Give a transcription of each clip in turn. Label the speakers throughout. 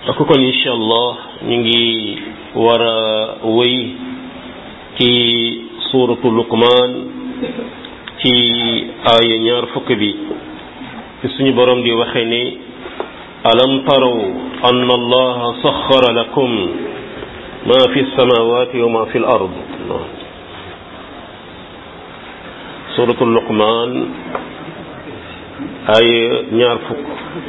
Speaker 1: ak kon incha allah ñu ngi war a wéy ci suuratu luqmaan ci aaya ñaar fukk bi ci suñu borom di waxe ni alam taraw anna allaha saxara lakum ma fi samawati wa ma fi l ard suuratu luqmaan aaya ñaar fukk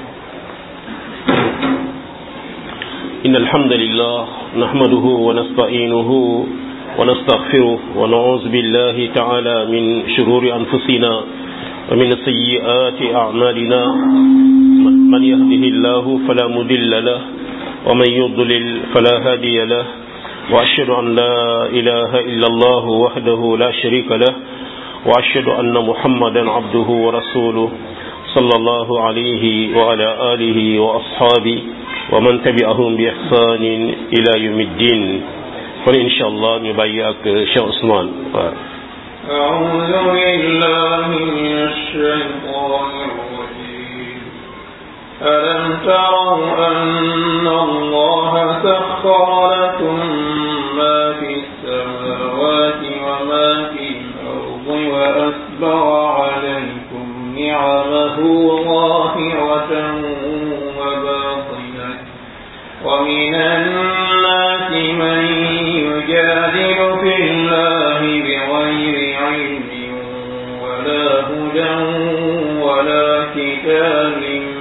Speaker 1: إن الحمد لله نحمده ونستعينه ونستغفره ونعوذ بالله تعالى من شرور أنفسنا ومن سيئات أعمالنا من يهده الله فلا مضل له ومن يضلل فلا هادي له وأشهد أن لا إله إلا الله وحده لا شريك له وأشهد أن محمدا عبده ورسوله صلى الله عليه وعلى آله وأصحابه ومن تبعهم بإحسان إلى يوم الدين kon incha allah ñu bàyyi ak Cheikh Ousmane waaw
Speaker 2: أعوذ بالله من الشيطان الرجيم ألم تروا أن الله سخر لكم ما في السماوات وما في الأرض وأسبغ عليكم نعمه ظاهرة وباطنة ومن الناس من يجادل في الله بغير علم ولا هدى ولا كتاب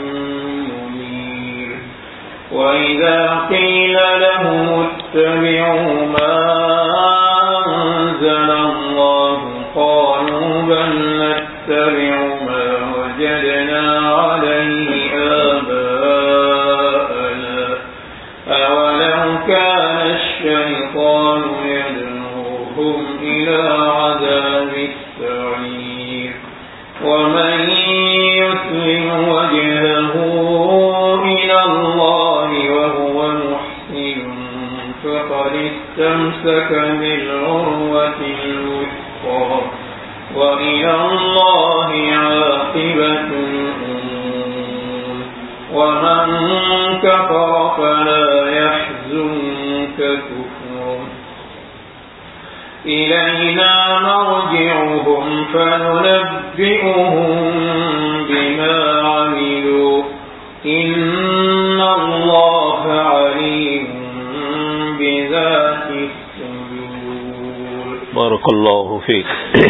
Speaker 2: منير وإذا قيل لهم اتبعوا ما أنزل الله قالوا بل نتبع ما وجدنا عليه آباءنا أولو كان الشيطان يدعوهم إلى عذاب السعير ومن يسلم وجهه إلى الله وهو محسن فقد استمسك بالعروة الوثقى وإلى الله عاقبة الأمور ومن كفر فلا يحزنك كفره إلينا مرجعهم فننبئهم بما عملوا إن الله عليم بذات الصدور
Speaker 1: بارك الله فيك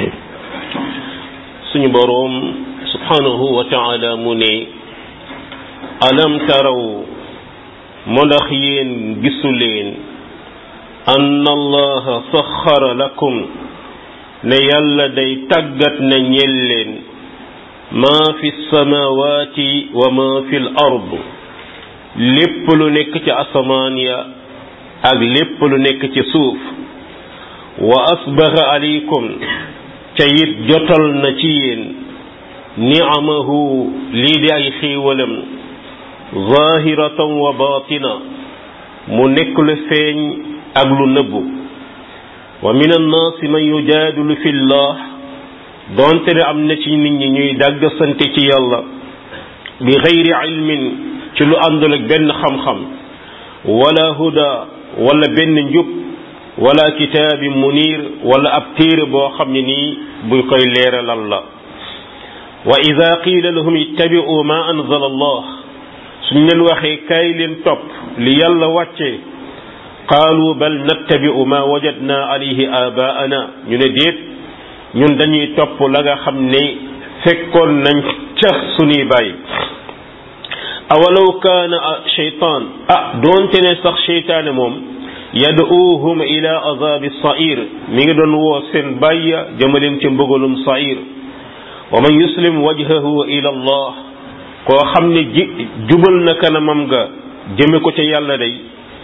Speaker 1: suñu boroom subhanahu wa taala mu ne alam taraw moo ndax yéen gisu leen anna allaha saxara lakum ne yàlla day tàggat na ñel leen maa fi samawati wa maa fi l ard lépp lu nekk ci asamaan ya ak lépp lu nekk ci suuf wa asbaga alaykum ca it jotal na ci yéen niamahu lii di ay xiiwalam zahiratan wa batina mu nekk lu feeñ ak lu nëbbu wa min annaasi man yujaadilu fi llah doonte ne am na ci nit ñi ñuy dàgg sante ci yàlla bi xayri ilmin ci lu àndul ak benn xam-xam wala huda wala benn njub wala kitaabi munir wala ab téere boo xam ne nii buy koy leeralal la wa ida qiila lahum ittabi'u ma anzala allah suñ leen waxee kaay leen topp li yàlla wàccee qaalu bal nattabi'u ma wajadna alayhi abaana ñu ne déet ñun dañuy topp la nga xam ne fekkoon nañ ca suñuy bàyyi awalaw kaana cheytaan ah doonte ne sax cheytaane moom yad'uuhum ila azabi sair mi ngi doon woo seen bàyya jëmaleen ci mbëgalum sair wa man yuslim wajhahu ila allah koo xam ne ji jubal na kanamam ga jëme ko ca yàlla day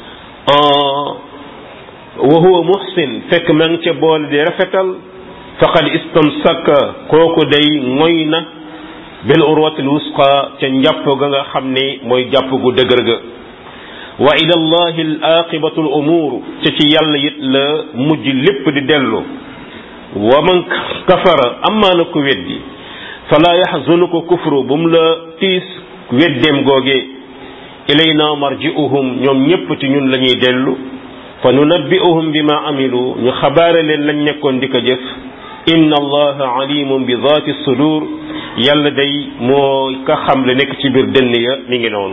Speaker 1: wa huwa muhsin fekk ma ngi ca boole di rafetal faqad istamsaka kooku day ngoy na bil urwatil wusqa ca njàpp ga nga xam ne mooy jàpp gu dëgër ga wa ila allahi al aqibatu al umur ca ci yàlla it la mujj lépp di dellu wa man kafara amaa na ko weddi fala yaxzunuka kufru bu mu la tiis weddeem googee ilayna marji'uhum ñoom ñépp ci ñun la ñuy dellu fa nunabbi'uhum bima amilu ñu xabaare leen lañ nekkoon di ko jëf inna allaha alimun bi zaati sudur yàlla day moo ka xam le nekk ci biir dënn ya mi ngi noonu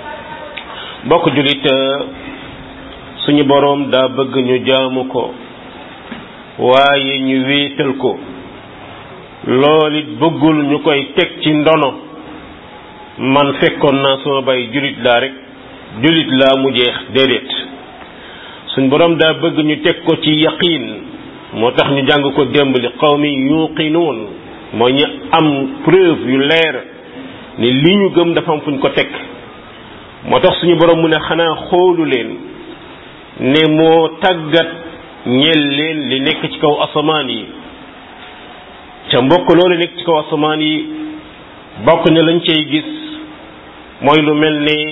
Speaker 1: mbokk julit suñu boroom daa bëgg ñu jaamu ko waaye ñu wéetal ko loolu it bëggul ñu koy teg ci ndono man fekkoon naa sama bay julit laa rek julit laa mu jeex déedéet suñ boroom daa bëgg ñu teg ko ci yaqiin moo tax ñu jàng ko démb li qawmi yuqinuun mooy ñu am preuve yu leer ni li ñu gëm dafa am fuñ ko teg moo tax suñu boroom mu ne xanaa xoolu leen ne moo tàggat ñeel leen li nekk ci kaw asamaan yi ca mbokk loolu nekk ci kaw asamaan yi bokk na lañ cay gis mooy lu mel ne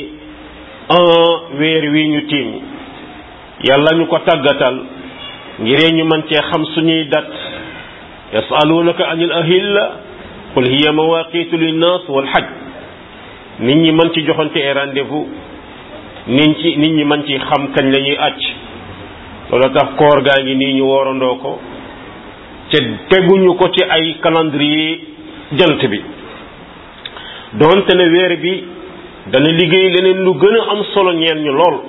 Speaker 1: un weer wi ñu tiim yàlla ñu ko tàggatal ngiree ñu mën cee xam suñuy dat yasalunaka anil ahilla qul hiya mawaqitu linnas wal hajj nit ñi mën ci joxante ay rendez-vous nit ci nit ñi mën ci xam kañ la ñuy àcc loolu tax koor gaa ngi nii ñu woorandoo ko te teguñu ko ci ay calendrier jant bi doonte ne weer bi dana liggéey leneen lu gën a am solo ñeen ñu lool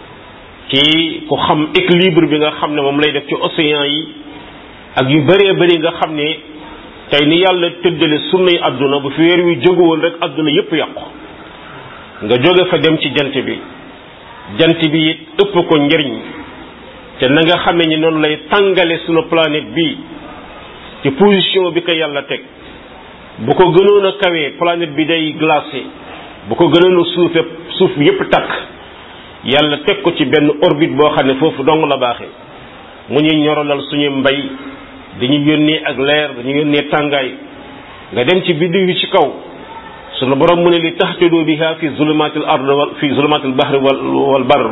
Speaker 1: ci ku xam équilibre bi nga xam ne moom lay def ci océan yi ak yu bëree bëri nga xam ne tey ni yàlla tëddale sunnay àdduna bu fi weer wi jóguwoon rek àdduna yépp yàqu nga jóge fa dem ci jant bi jant bi it ëpp ko njëriñ te na nga xamee ni noonu lay tàngale sunu planète bi ci position bi ko yàlla teg bu ko gënoon a kawee planète bi day glacé bu ko gënoon a suufe suuf bi yépp takk yàlla teg ko ci benn orbite boo xam ne foofu dong la baaxee mu ñuy ñoralal suñu mbay dañu yónnee ak leer dañu yónnee tàngaay nga dem ci biddiw yi ci kaw sunu borom mu ne li taxtadu biha fi zulumatil ard wal fi zulumatil bahri wal wal bar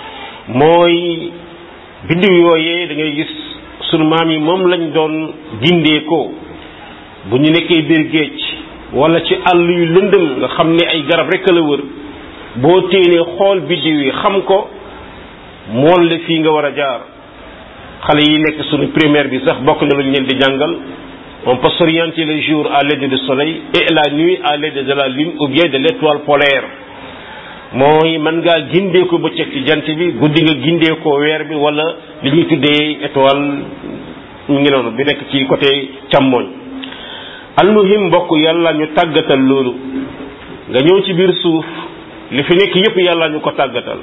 Speaker 1: mooy biddiw yooyee da ngay gis sunu maam yi moom lañ doon gindee ko bu ñu nekkee biir géej wala ci àll yu lëndëm nga xam ne ay garab rek la wër boo téenee xool biddiw yi xam ko mool la fii nga war a jaar xale yi nekk suñu primaire bi sax bokk na lu ñu leen di jàngal on peut s'orienter le jour à l'aide du soleil et la nuit à l'aide de la lune ou bien de l'étoile polaire mooy mën ngaa gindee ko bëccëg ci jant bi guddi nga gindee ko weer bi wala li ñuy tuddee étoile ñu ngi noonu bi nekk ci côté càmmoñ almuhim mbokk yàlla ñu tàggatal loolu nga ñëw ci biir suuf li fi nekk yépp yàlla ñu ko tàggatal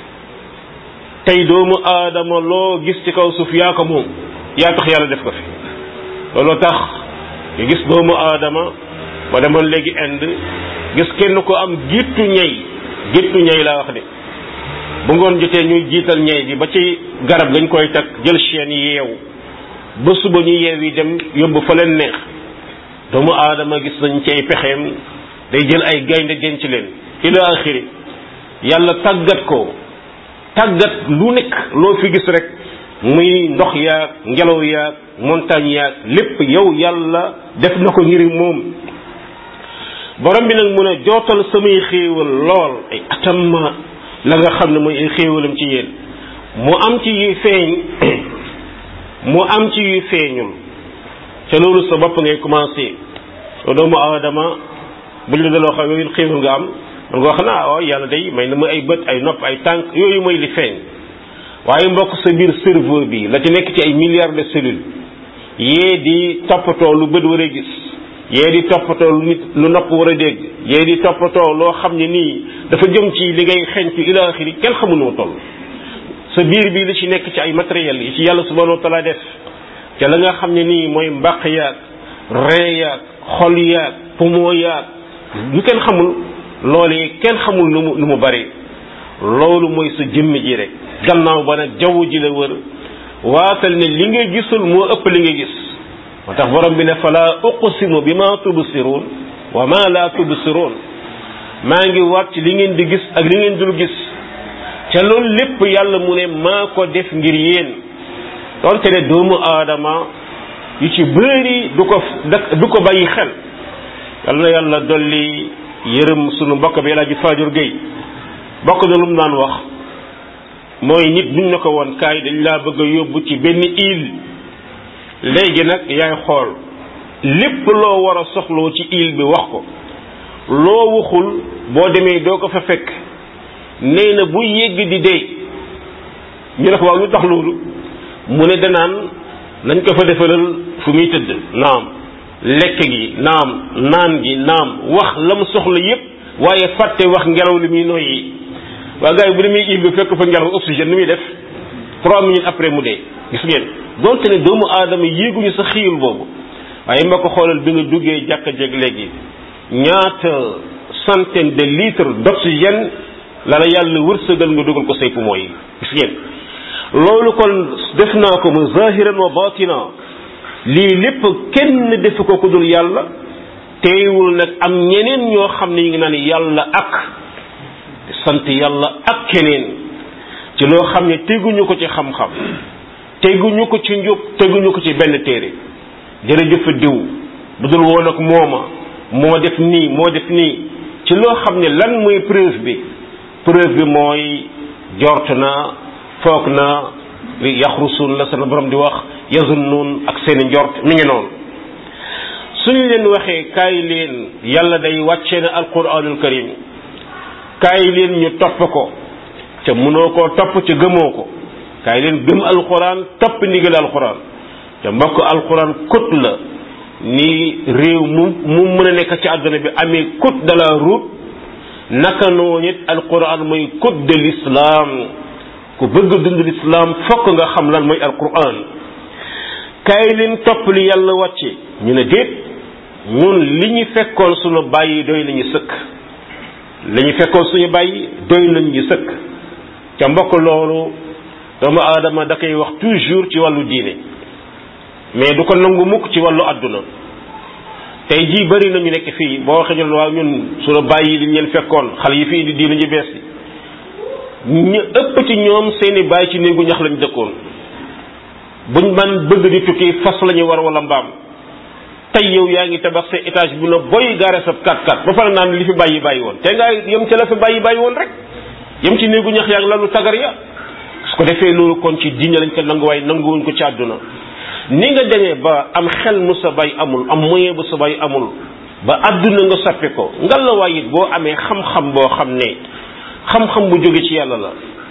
Speaker 1: tey doomu aadama loo gis ci kaw suuf yaa ko moom yaa tax yàlla def ko fi looloo tax nga gis doomu aadama ba demoon léegi Inde gis kenn ko am gittu ñey gittu ñey laa wax de bu ngoon jotee ñuy jiital ñey bi ba ci garab gañ koy takk jël chaîne yeew ba suba ñu yeew yi dem yóbbu fa leen neex doomu aadama gis nañ ci ay pexeem day jël ay gaynde denc leen ila axiri yàlla tàggat ko tàggat lu nekk loo fi gis rek muy ndox yaag ngelaw yaag montagne yaag lépp yow yàlla def na ko ngir moom borom bi nag mun a jootal samay xéewal lool ay atam la nga xam ne mooy ay xéewalam ci yéen mu am ci yuy feeñ mu am ci yuy feeñul ca loolu sa bopp ngay commencé soo doomu aadama buñ la daloo xam yooyu xéewal nga am man nga wax naa waaw yàlla day may na ma ay bët ay nopp ay tànk yooyu mooy li feeñ waaye mbokk sa biir cerveau bi la ci nekk ci ay milliards de cellules yee di toppatoo lu bët war a gis yee di toppatoo lu nit lu nopp war a dégg yee di toppatoo loo xam ne nii dafa jëm ci li ngay xeeñtu ila axiri kenn xamul noo toll sa biir bi li ci nekk ci ay matériel yi ci yàlla subhanahu wa taala def ca la nga xam ne nii mooy mbaq yaag ree yaag xol yaag poumon yaag lu kenn xamul loolee kenn xamul nu mu nu mu bari loolu mooy sa jëmm ji rek gannaaw ba nag jaww ji la wër waatal ne li nga gisul moo ëpp li nga gis moo tax borom bi ne fala uqsimu bi ma tubsiruun wa ma la tubsiruun maa ngi waat ci li ngeen di gis ak li ngeen dul gis ca loolu lépp yàlla mu ne maa ko def ngir yéen donte ne doomu aadama yu ci bëri du ko du ko bàyyi xel yàlla na yàlla dolli yërëm sunu mbokk bi El Hadj Fadior Gueye bokk na lu mu daan wax mooy nit buñ na ko woon kaay dañ laa bëgg a yóbbu ci benn île léegi nag yaay xool lépp loo war a soxloo ci île bi wax ko loo waxul boo demee doo ko fa fekk nee na bu yégg di dee ñu ne ko waaw lu tax loolu mu ne danaan nañ ko fa defalal fu muy tëdd naam lekk gi naam naan gi naam wax la mu soxla yépp waaye fàtte wax ngelaw li muy noyyi waa gars yi bu demee île bi fekk fa ngelaw oxygène ni muy def trois minutes après mu dee gis ngeen donte ne doomu aadama yéeguñu sa xiil boobu waaye ma ko xoolal bi nga duggee jàkka jeeg léegi ñaata centaine de litres d'oxygène la la yàlla wërsëgal nga dugal ko say poumon yi gis ngeen loolu kon def naa ko mu zahiran wa batina lii lépp kenn def ko ku dul yàlla teewul nag am ñeneen ñoo xam ne ñu ngi naan yàlla ak sant yàlla ak keneen ci loo xam ne teguñu ko ci xam-xam teguñu ko ci njub teguñu ko ci benn téere jërëjëf diw bu dul woon ak mooma moo def nii moo def nii ci loo xam ne lan mooy preuve bi preuve bi mooy jort naa foog naa li yaxrusuun la sana borom di wax yazunnuun ak seeni njort mi ngi noonu suñu leen waxee kaay leen yàlla day wàcce na alquranul karim kaay leen ñu topp ko ca mënoo koo topp ca gëmoo ko kaay leen gëm alquran topp ndigal alquran te mbokk alquran kut la ni réew mu mu mën a nekk ci àdduna bi amee code de la route naka noonu it alquran mooy code de l'islam ku bëgg dund l'islam fokk nga xam lan mooy alquran kaay leen topp li yàlla wàcce ñu ne déet ñun li ñu fekkoon suñu bàyyi doy nañu sëkk li ñu fekkoon suñu bàyyi doy nañu sëkk ca mbokk loolu doomu aadama da koy wax toujours ci wàllu diine mais du ko nangu mukk ci wàllu àdduna tey jii bëri nañu nekk fii boo waxee ñu waaw ñun suñu bàyyi li ñu leen fekkoon xale yi fii di diine ñu bees yi ñu ëpp ci ñoom seeni bàyyi ci néegu ñax lañ dëkkoon buñ man bëgg di tukki fas la ñu war wala mbaam tey yow yaa ngi tabax sa étage bu la boy gaare sa 4x4 ba pare naan li fi bàyyi bàyyi woon te ngaa yem ca la fi bàyyi bàyyi woon rek yem ci néegu ñax yaa ngi lalu tagar ya su ko defee loolu kon ci diine lañ ko nangu waaye nanguwuñ ko ci àdduna ni nga demee ba am xel mu sa bay amul am moyen bu sa bay amul ba àdduna nga soppi ko ngal la waay it boo amee xam-xam boo xam ne xam-xam bu jóge ci yàlla la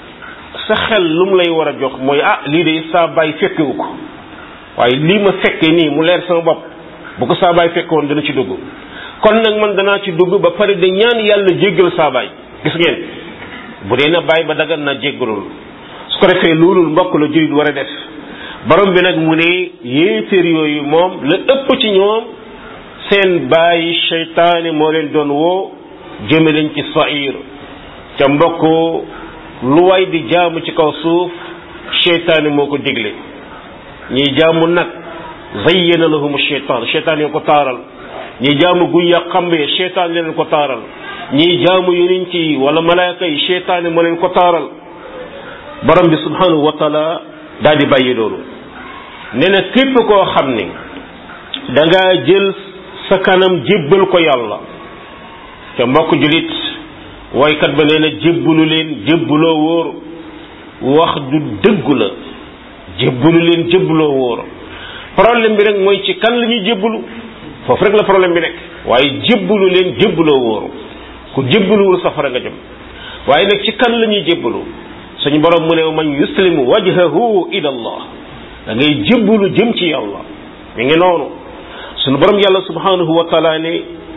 Speaker 1: sa xel lu mu lay war a jox mooy ah lii de saa bay fekkewu ko waaye lii ma fekke nii mu leer sama bopp bu ko saa baay fekkoon dana ci dugg kon nag man danaa ci dugg ba pare de ñaan yàlla jéggal saa baay gis ngeen bu dee na baay ba dagan na jéggalul su ko defee loolu mbokk la jullit war a def borom bi nag mu ne yéeféer yooyu moom la ëpp ci ñoom seen bàyyi seytaane moo leen doon woo jëme leen ci sair ca mbokk lu way di jaamu ci kaw suuf seytaane moo ko digle ñiy jaamu nag zayyana lahum sheytaan sheytaan yoo ko taaral ñi jaamu guñ ya xambee sheytaan leen ko taaral ñi jaamu yonent yi wala malaaka yi sheytaan moo leen ko taaral borom bi subhanahu wa taala daal di bàyyi loolu nee na képp koo xam ne da ngaa jël sa kanam jébbal ko yàlla te mbokk julit waykat ba nee na jébbalu leen jébbaloo wóor wax du dëggu la jébbalu leen jébbaloo wóor problème bi rek mooy ci kan la ñuy jébbalu foofu rek la problème bi nekk waaye jébbalu leen jébbaloo wóoru ku jébbaluwul safara nga jëm waaye nag ci kan la ñuy jébbalu suñu borom mu ne man yuslimu wajhahu ila allah da ngay jébbalu jëm ci yàlla mi ngi noonu suñu borom yàlla subhanahu wa taala ne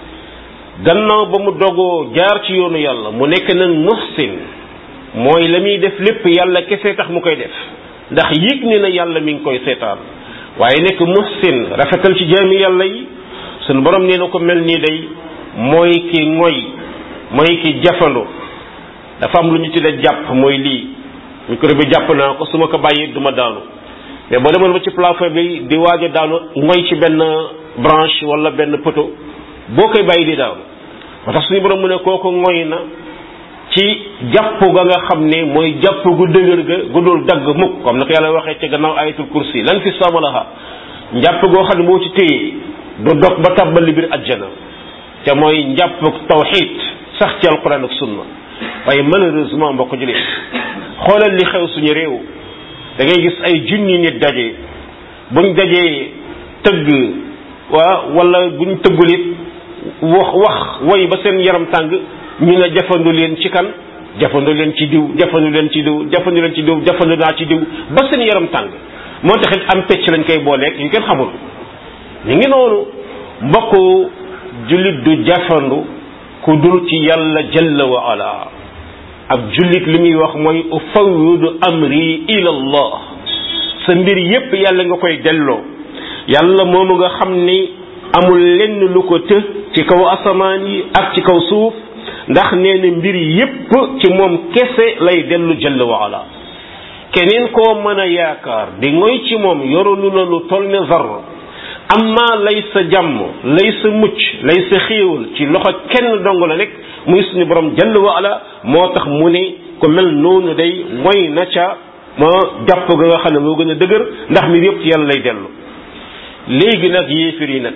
Speaker 1: gannaaw ba mu dogoo jaar ci yoonu yàlla mu nekk nag muhsin mooy la muy def lépp yàlla kese tax mu koy def ndax yëg ne na yàlla mi ngi koy seetaan waaye nekk muhsin rafetal ci jaami yàlla yi sunu borom nee na ko mel nii day mooy ki ngoy mooy ki jafandu dafa am lu ñu tuddee jàpp mooy lii micro bi jàpp naa ko su ma ko bàyyi du ma daanu mais boo demoon ba ci plafond bi di waaj a daanu ngoy ci benn branche wala benn poteau boo koy bàyyi di daanu moo tax suñu borom mu ne kooku ngoy na ci jàpp ga nga xam ne mooy jàpp gu dëgër ga gu dul dagg mukk comme na ko yàlla waxee ci gannaaw ayatul kursi lan fi samalaha njàpp goo xam ne moo ci téye du dog ba tàbbali biir ajjana te mooy njàpp tawxid sax ci alquran ak sunna waaye malheureusement mbokk julit xoolal li xew suñu réew da ngay gis ay junni nit daje buñ dajee tëgg waa wala buñ tëggul it wax wax way ba seen yaram tàng ñu ne jafandu leen ci kan jafandu leen ci diw jafandu leen ci diw jafandu leen ci diw jafandu naa ci diw ba seen yaram tàng moo taxit am pecc lañ koy booleeg yu kenn xamul ñu ngi noonu mbokku jullit du jafandu ku dul ci yàlla jalla wa ala ab jullit li muy wax mooy ufawwidu amri ila allah sa mbir yépp yàlla nga koy delloo yàlla moomu nga xam ni amul lenn lu ko të ci kaw asamaan yi ak ci kaw suuf ndax nee na mbir yépp ci moom kese lay dellu jalla wa ala keneen koo mën a yaakaar di ngoy ci moom yorolu la lu toll ne zar amma lay sa jàmm lay sa mucc lay sa xéewal ci loxo kenn dong la nekk muy suñu borom jalla wa ala moo tax mu ne ko mel noonu day moy na ca ma jàpp ga nga xam ne moo gën a dëgër ndax mbir yépp ci yàlla lay dellu léegi nag yéefir yi nag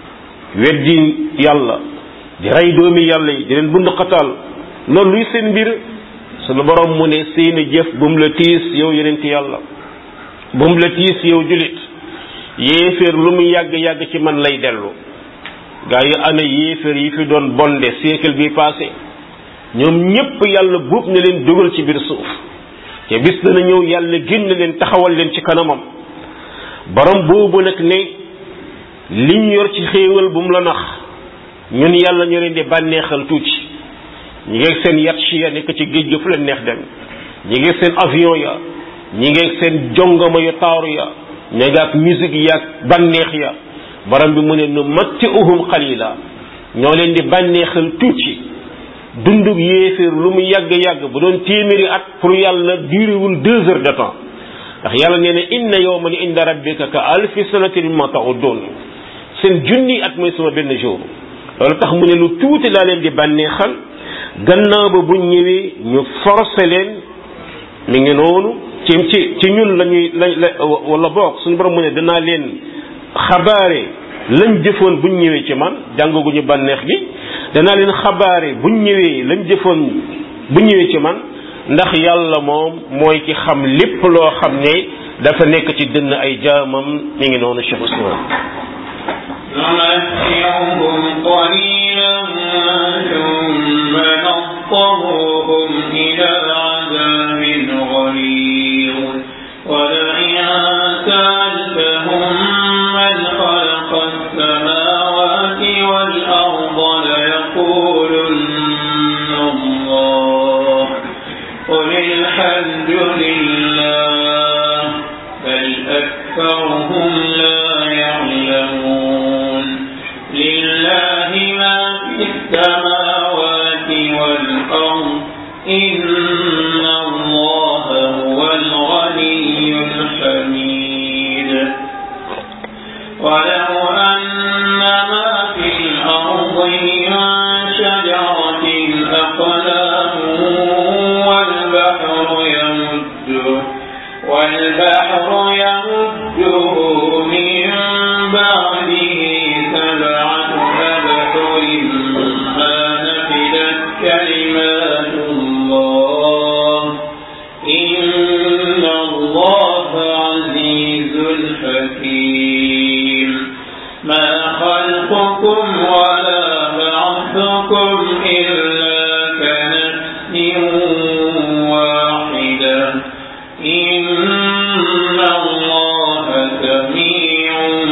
Speaker 1: weddi yàlla di rey doomi yàlla yi di leen bund xataal loolu luy seen mbir sunu borom mu ne seeni jëf bu mu la tiis yow yeneen ci yàlla bu mu la tiis yow julit yéeféer lu mu yàgg-yàgg ci man lay dellu gaa yi ana yéeféer yi fi doon bonde siècle bi passé ñoom ñépp yàlla buub na leen dugal ci biir suuf te bis dana ñëw yàlla génn leen taxawal leen ci kanamam borom boobu nag ne liñ yor ci xéewal bu mu la nax ñun yàlla ñu leen di bànneexal tuuti ñi ngeeg seen yat ci ya nekk ci géej ga fu leen neex dem ñi ngeeg seen avion ya ñi ngeeg seen jongama yu taaru ya ña nga ak musique yaag bànneex ya borom bi mu ne nu matti uhum xalila ñoo leen di bànneexal tuuti dundug yéeféer lu mu yàgg-yàgg bu doon téeméeri at pour yàlla durewul deux heures de temps ndax yàlla nee na inna yawman inda rabbika ka alfi sanatin mimma ta'uddun seen junni at mooy sama benn jour loolu tax mu ne lu tuuti laa leen di bànneexal gannaaw ba bu ñëwee ñu forcé leen mi ngi noonu ci ci ci ñun lañuy la la wala boog suñu borom mu ne danaa leen xabaare lañ jëfoon buñ ñëwee ci man jàngaguñu bànneex gi danaa leen xabaare buñ ñëwee lañ jëfoon bu ñëwee ci man ndax yàlla moom mooy ki xam lépp loo xam ne dafa nekk ci dënn ay jaamam mi ngi noonu Cheikh Ousmane
Speaker 2: نمتعهم قليلا ثم نضطرهم إلى عذاب غليظ ولئن سألتهم من خلق السماوات والأرض ليقولن الله قل الحمد لله بل أكثرهم لا يعلمون لله ما في السماوات والأرض إن الله هو الغني الحميد ولو أن ما في الأرض من شجرة أقلام والبحر يمده والبحر يمده من بعده سبعة أبحر ما نفدت كلمات الله إن الله عزيز حكيم ما خلقكم ولا بعثكم إلا كنفس واحدة إن الله سميع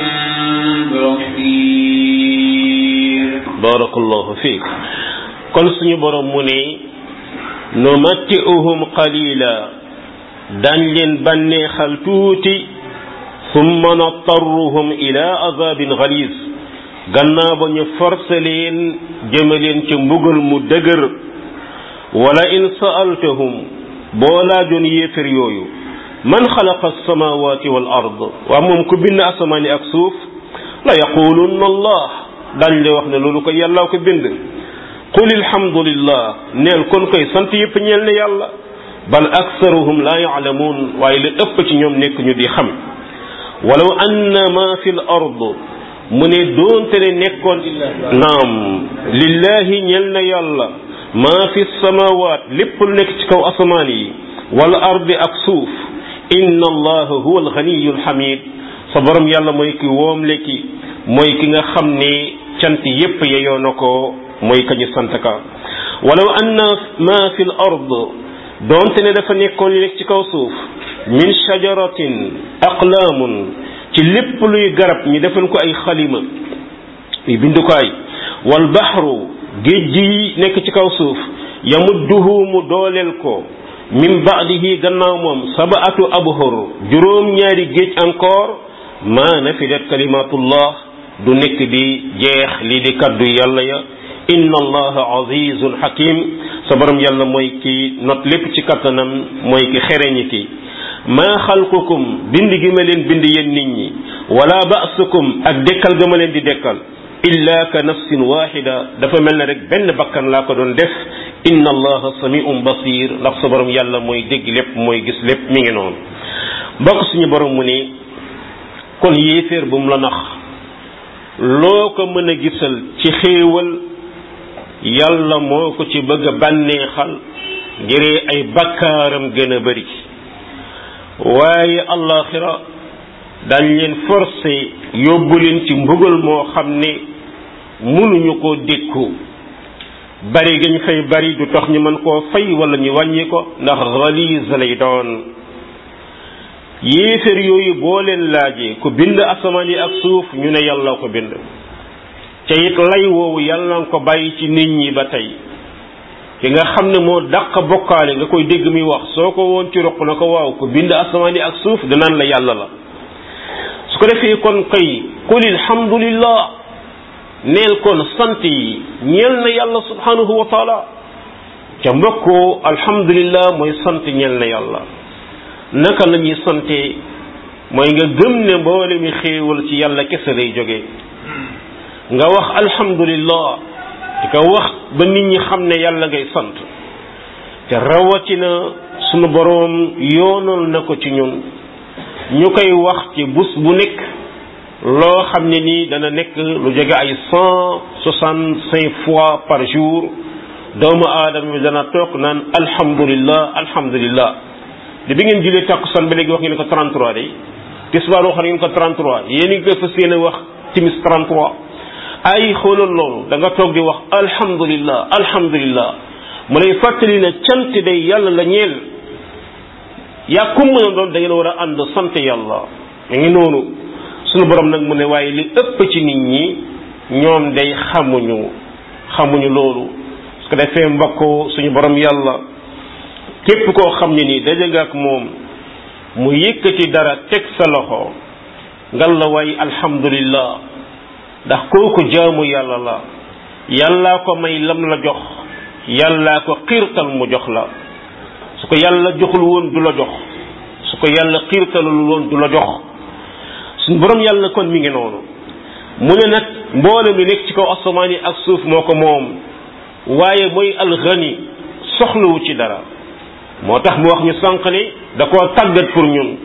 Speaker 2: بصير
Speaker 1: barakallahu fiik kon suñu borom mu ne numatti'uhum qalila dañ leen bànneexal tuuti summa nattarruhum ila azabin galiz gannaaw ba ñu forcé leen jëme leen ci mbugal mu dëgër wala in sa'altahum boo laajoon yéefér yooyu man xalaqa alsamawati wal ard waa moom ku bind asamaani ak suuf la yaqulunna allah dañ lay wax ne loolu ko yàllaa ko bind qul alhamdulillah neel kon koy sant yëpp ñeel ne yàlla bal aksaruhum la yaalamuun waaye li ëpp ci ñoom nekk ñu di xam walaw anna ma fi l ard mu ne doonte ne nekkoon naam lillahi ñeel na yàlla maa fi samawaat lépp lu nekk ci kaw asamaan yi wal ardi ak suuf inna allaha huwa alganiyu alhamid sa borom yàlla mooy ki woomle ki mooy ki nga xam ne cant yépp yeyoo na ko mooy kañu sant ka walaw anna ma fi l ard doonte ne dafa nekkoon li nekk ci kaw suuf min shajaratin aqlaamun ci lépp luy garab ñu defal ko ay xalima ay bindukaay wal baxru géej gi nekk ci kaw suuf yamudduhu mu dooleel ko min baadihi gannaaw moom sabaatu abhur juróom ñaari géej encore maa nafidat kalimatullah du nekk di jeex lii di kaddu yàlla ya inna allaha azizun hakim sa borom yàlla mooy ki not lépp ci kattanam mooy ki xereñi ki maa xalqukum bind gi ma leen bind yéen nit ñi wala ba'sukum ak dekkal ga ma leen di dekkal illa ka nafsin waxida dafa mel ne rek benn bakkan laa ko doon def inna allaha samiun basir ndax sa borom yàlla mooy dégg lépp mooy gis lépp mi ngi noonu bokk suñu borom mu ne kon yéeféer bu mu la nax loo ko mën a gisal ci xéewal yàlla moo ko ci bëgg a bànneexal ngir ay bakkaaram gën a bari waaye allaxira dañ leen forcé yóbbu leen ci mbugal moo xam ne mënuñu koo dékku bari gañ fay bari du tax ñu mën koo fay wala ñu wàññi ko ndax xaliis lay doon yéeféer yooyu boo leen laajee ku bind asamaan yi ak suuf ñu ne yàlla ko bind ca it lay woowu yàlla nga ko bàyyi ci nit ñi ba tey ki nga xam ne moo dàq bokkaale nga koy dégg muy wax soo ko woon ci roq na ko waaw ku bind asamaan yi ak suuf danaan la yàlla la su ko defee kon kay qul alhamdulillah neel kon sant yi ñeel na yàlla subhanahu wa taala ca mbokkoo alhamdulillah mooy sant ñeel na yàlla naka la ñuy sante mooy nga gëm ne mboole mi xéewal ci yàlla kese lay jóge nga wax alhamdulillah di ko wax ba nit ñi xam ne yàlla ngay sant te rawatina sunu boroom yoonal na ko ci ñun ñu koy wax ci bus bu nekk loo xam ne nii dana nekk lu jóge ay cent soixante cinq fois par jour doomu aadama bi dana toog naan alhamdulillah alhamdulillah li bi ngeen julee takkusaan ba léegi wax ngeen ko 33 day tisbaar wax ngeen ko 33 yéen ngi koy fas yéene wax timis 33 ay xoolal loolu da nga toog di wax alhamdulillah alhamdulillah mu lay fàttali ne cant day yàlla la ñeel yaa kum mën a doon da ngeen war a ànd sant yàlla mu ngi noonu sunu borom nag mu ne waaye li ëpp ci nit ñi ñoom day xamuñu xamuñu loolu su ko defee mbokk suñu borom yàlla képp koo xam ne nii daje nga ak moom mu yëkkati dara teg sa loxo ngal la waay alhamdulillah ndax kooku jaamu yàlla la yàllaa ko may lam la jox yàllaa ko xiirtal mu jox la su ko yàlla joxul woon du la jox su ko yàlla xiirtalul woon du la jox suñu borom yàlla kon mi ngi noonu mu ne nag mboolem li nekk ci kaw asamaan yi ak suuf moo ko moom waaye mooy alxani soxlawu ci dara moo tax mu wax ñu sànq ni da koo tàggat pour ñun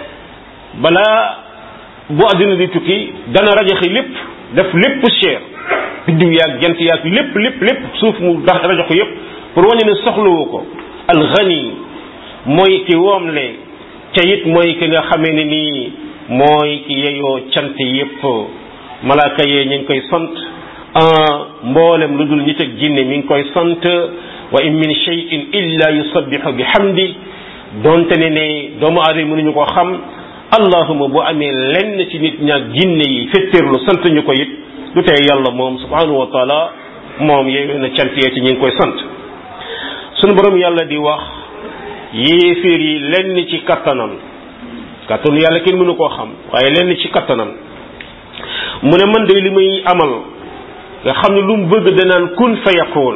Speaker 1: balaa bu àddina di tukki dana rajaxi lépp def lépp cher biddiw yaag jant yaag lépp lépp lépp suuf mu dax rajax ko yépp pour wane ne soxlawu ko alxani mooy ki woomle ca it mooy ki nga xamee ne nii mooy ki yeyoo cant yépp malaaka yee ñu ngi koy sant mboolem lu dul nit ak jinne mi ngi koy sant wa in min shay'in illa yusabbihu bi hamdi donte ne ne doomu aadama mënuñu ko xam allahuma bu amee lenn ci nit ñaak jinne yi fetteerlu sant ñu ko it du tey yàlla moom subhanahu wa taala moom yeewee na cant yee ci ñu ngi koy sant sunu borom yàlla di wax yéeféer yi lenn ci kattanam kattanu yàlla kenn mënu koo xam waaye lenn ci kattanam mu ne man de li may amal nga xam ne lu mu bëgg danaan kun fa yakun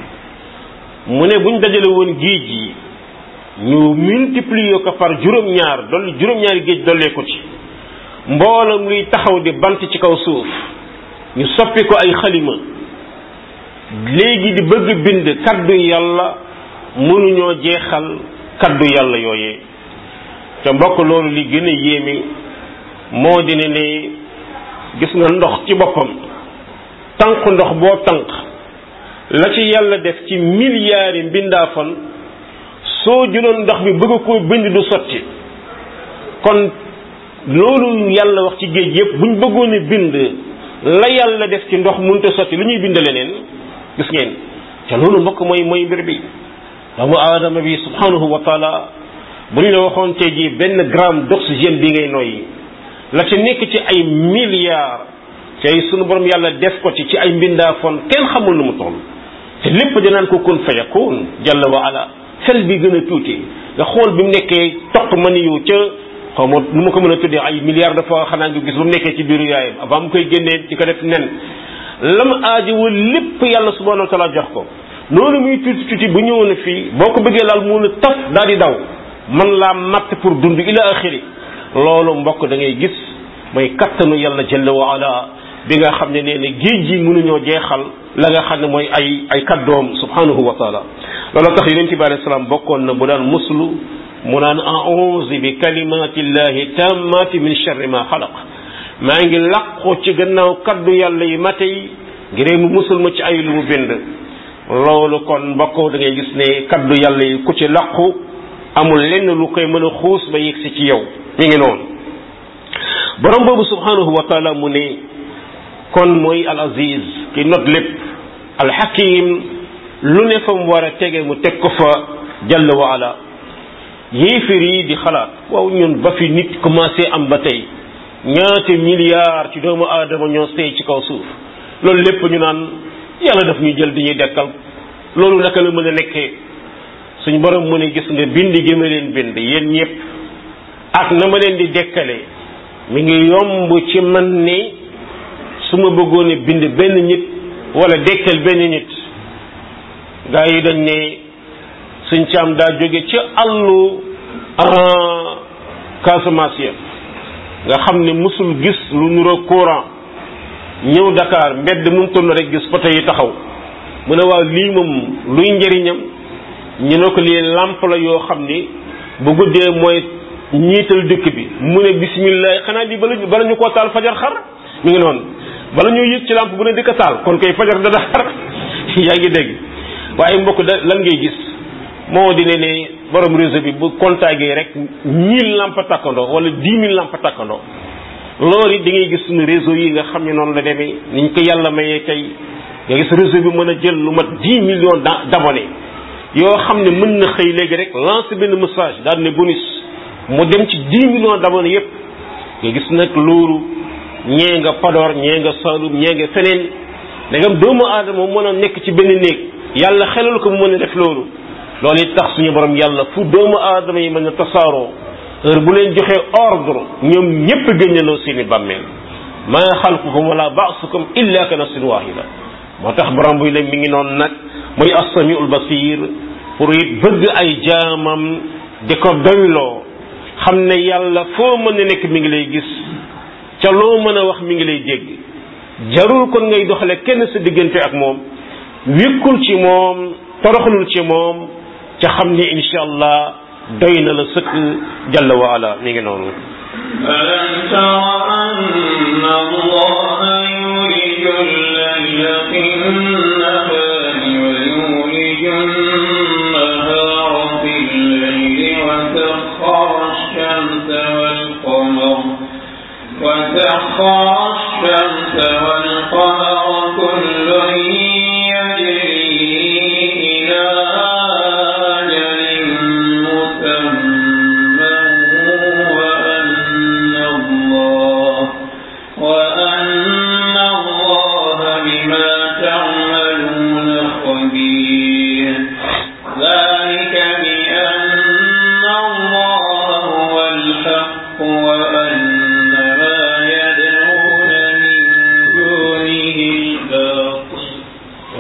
Speaker 1: mu ne buñ dajale woon géej yi ñu multiplier ko par juróom-ñaar dolli juróom-ñaari géej dollee ko ci mboolam luy taxaw di bant ci kaw suuf ñu soppi ko ay xalima léegi di bëgg bind kaddu yàlla mënuñoo jeexal kaddu yàlla yooyee te mbokk loolu li gën a yéeme moo di ne ne gis nga ndox ci boppam tànk ndox boo tànk la ci yàlla def ci milliards yi mbindaafan soo jëloon ndox mi bëgg koo bind du sotti kon loolu yàlla wax ci géej yëpp buñ bëggoon a bind la yàlla def ci ndox mënut a sotti lu ñuy bind leneen gis ngeen te loolu mbokk mooy mooy mbir bi doomu aadama bi subhanahu wa taala bu ñu la waxoon tey jii benn gramme d'oxygène bi ngay noyyi la ci nekk ci ay milliards tey sunu borom yàlla def ko ci ci ay mbindaafoon kenn xamul nu mu toll te lépp danaan ko kun fayakun jalla wa ala fel bi gën a tuuti nga xool bi mu nekkee toq mani yu ca xaw ma nu ma ko mën a tuddee ay milliards dafa xanaa nga gis ba mu nekkee ci biiru yaayam avant mu koy génnee di ko def nen lam aajowa lépp yàlla subhanahu wa taala jox ko noonu muy tuuti tuuti bu ñëwoon a fii boo ko bëggee laal mun a taf daal di daw man laa matt pour dund ila axiri loolu mbokk da ngay gis mooy kattanu yàlla jalla wa ala bi nga xam ne nee na géej gi mënuñoo jeexal la nga xam ne mooy ay ay kaddoom subhanahu wa taala loolu tax yonent bi alayhi salaam bokkoon na bu daan muslu mu naan a'uuzu bi kalimatillahi tammati min sharri ma xalaq maa ngi làqu ci gannaaw kaddu yàlla yi mate yi ngir mu musul ma ci ay lu mu bind loolu kon mbokk da ngay gis ne kaddu yàlla yi ku ci làqu amul lenn lu koy mën a xuus ba yegsi ci yow mi ngi noonu borom boobu subhanahu wa taala mu ne kon mooy al aziz ki not lépp al hakim lu ne fa mu war a tege mu teg ko fa jalla wa ala yéefir yi di xalaat waaw ñun ba fi nit commencé am ba tey ñaata milliards ci doomu aadama ñoo sey ci kaw suuf loolu lépp ñu naan yàlla daf ñuy jël di ñuy dekkal loolu naka la mën a nekkee suñ borom mu ne gis nga bind gi ma leen bind yéen ñëpp ak na ma leen di dekkale mi ngi yomb ci man ne su ma bëggoon a bind benn nit wala dekkal benn nit gaa yi dañ ne suñ caam daa jóge ci àllu Casamance ya nga xam ne musul gis lu nuroo courant ñëw Dakar mbedd mu toll rek gis poto yi taxaw mu ne waaw lii moom luy njëriñam ñu ne ko lii làmp la yoo xam ni bu guddee mooy ñiital dëkk bi mu ne bismillah xanaa di bala bala ñu koo taal fajar xar mi ngi noonu bala ñu yëg ci làmp bu ne di ko taal kon koy fajar dana xar yaa ngi dégg waaye mbokk da lan ngay gis moo di ne ne borom réseau bi bu contacté rek mille lamp takkandoo wala dix mille lamp takkandoo loolu it da ngay gis suñu réseau yi nga xam ne noonu la demee niñ ko yàlla mayee tey nga gis réseau bi mën a jël lu mat dix millions d'abonnés yoo xam ne mën na xëy léegi rek lancer benn message daal ne bonus mu dem ci dix millions d'abonnés yépp nga gis nag loolu ñee nga Podor ñee nga Saloum ñee nga feneen dangam doomu aadama mën a nekk ci benn néeg yàlla xelal ko mu mën a def loolu loolu it tax suñu borom yàlla fu doomu aadama yi mën a tasaaroo heure bu leen joxee ordre ñoom ñépp génnaloo seeni bàmmeel maa xalqukum wala ba'sukum illa ka nafsin wahida moo tax borom buy leen mi ngi noonu nag muy as-samiul basir pour it bëgg ay jaamam di ko doyloo xam ne yàlla foo mën a nekk mi ngi lay gis ca loo mën a wax mi ngi lay dégg jarul kon ngay doxale kenn sa diggante ak moom wékkul ci moom toroxlul ci moom ca xam ne insha allah doy na la sëkk jalla wa ala mi ngi noonu
Speaker 2: ألم تر أن الله يولج الليل في النهار ويولج النهار في الليل وسخر الشمس والقمر وسخر الشمس والقمر كل يجري إلى أجل مسمى وأن الله وأن الله بما تعملون خبير ذلك بأن الله هو الحق وأن ما يدعون من دونه الباطل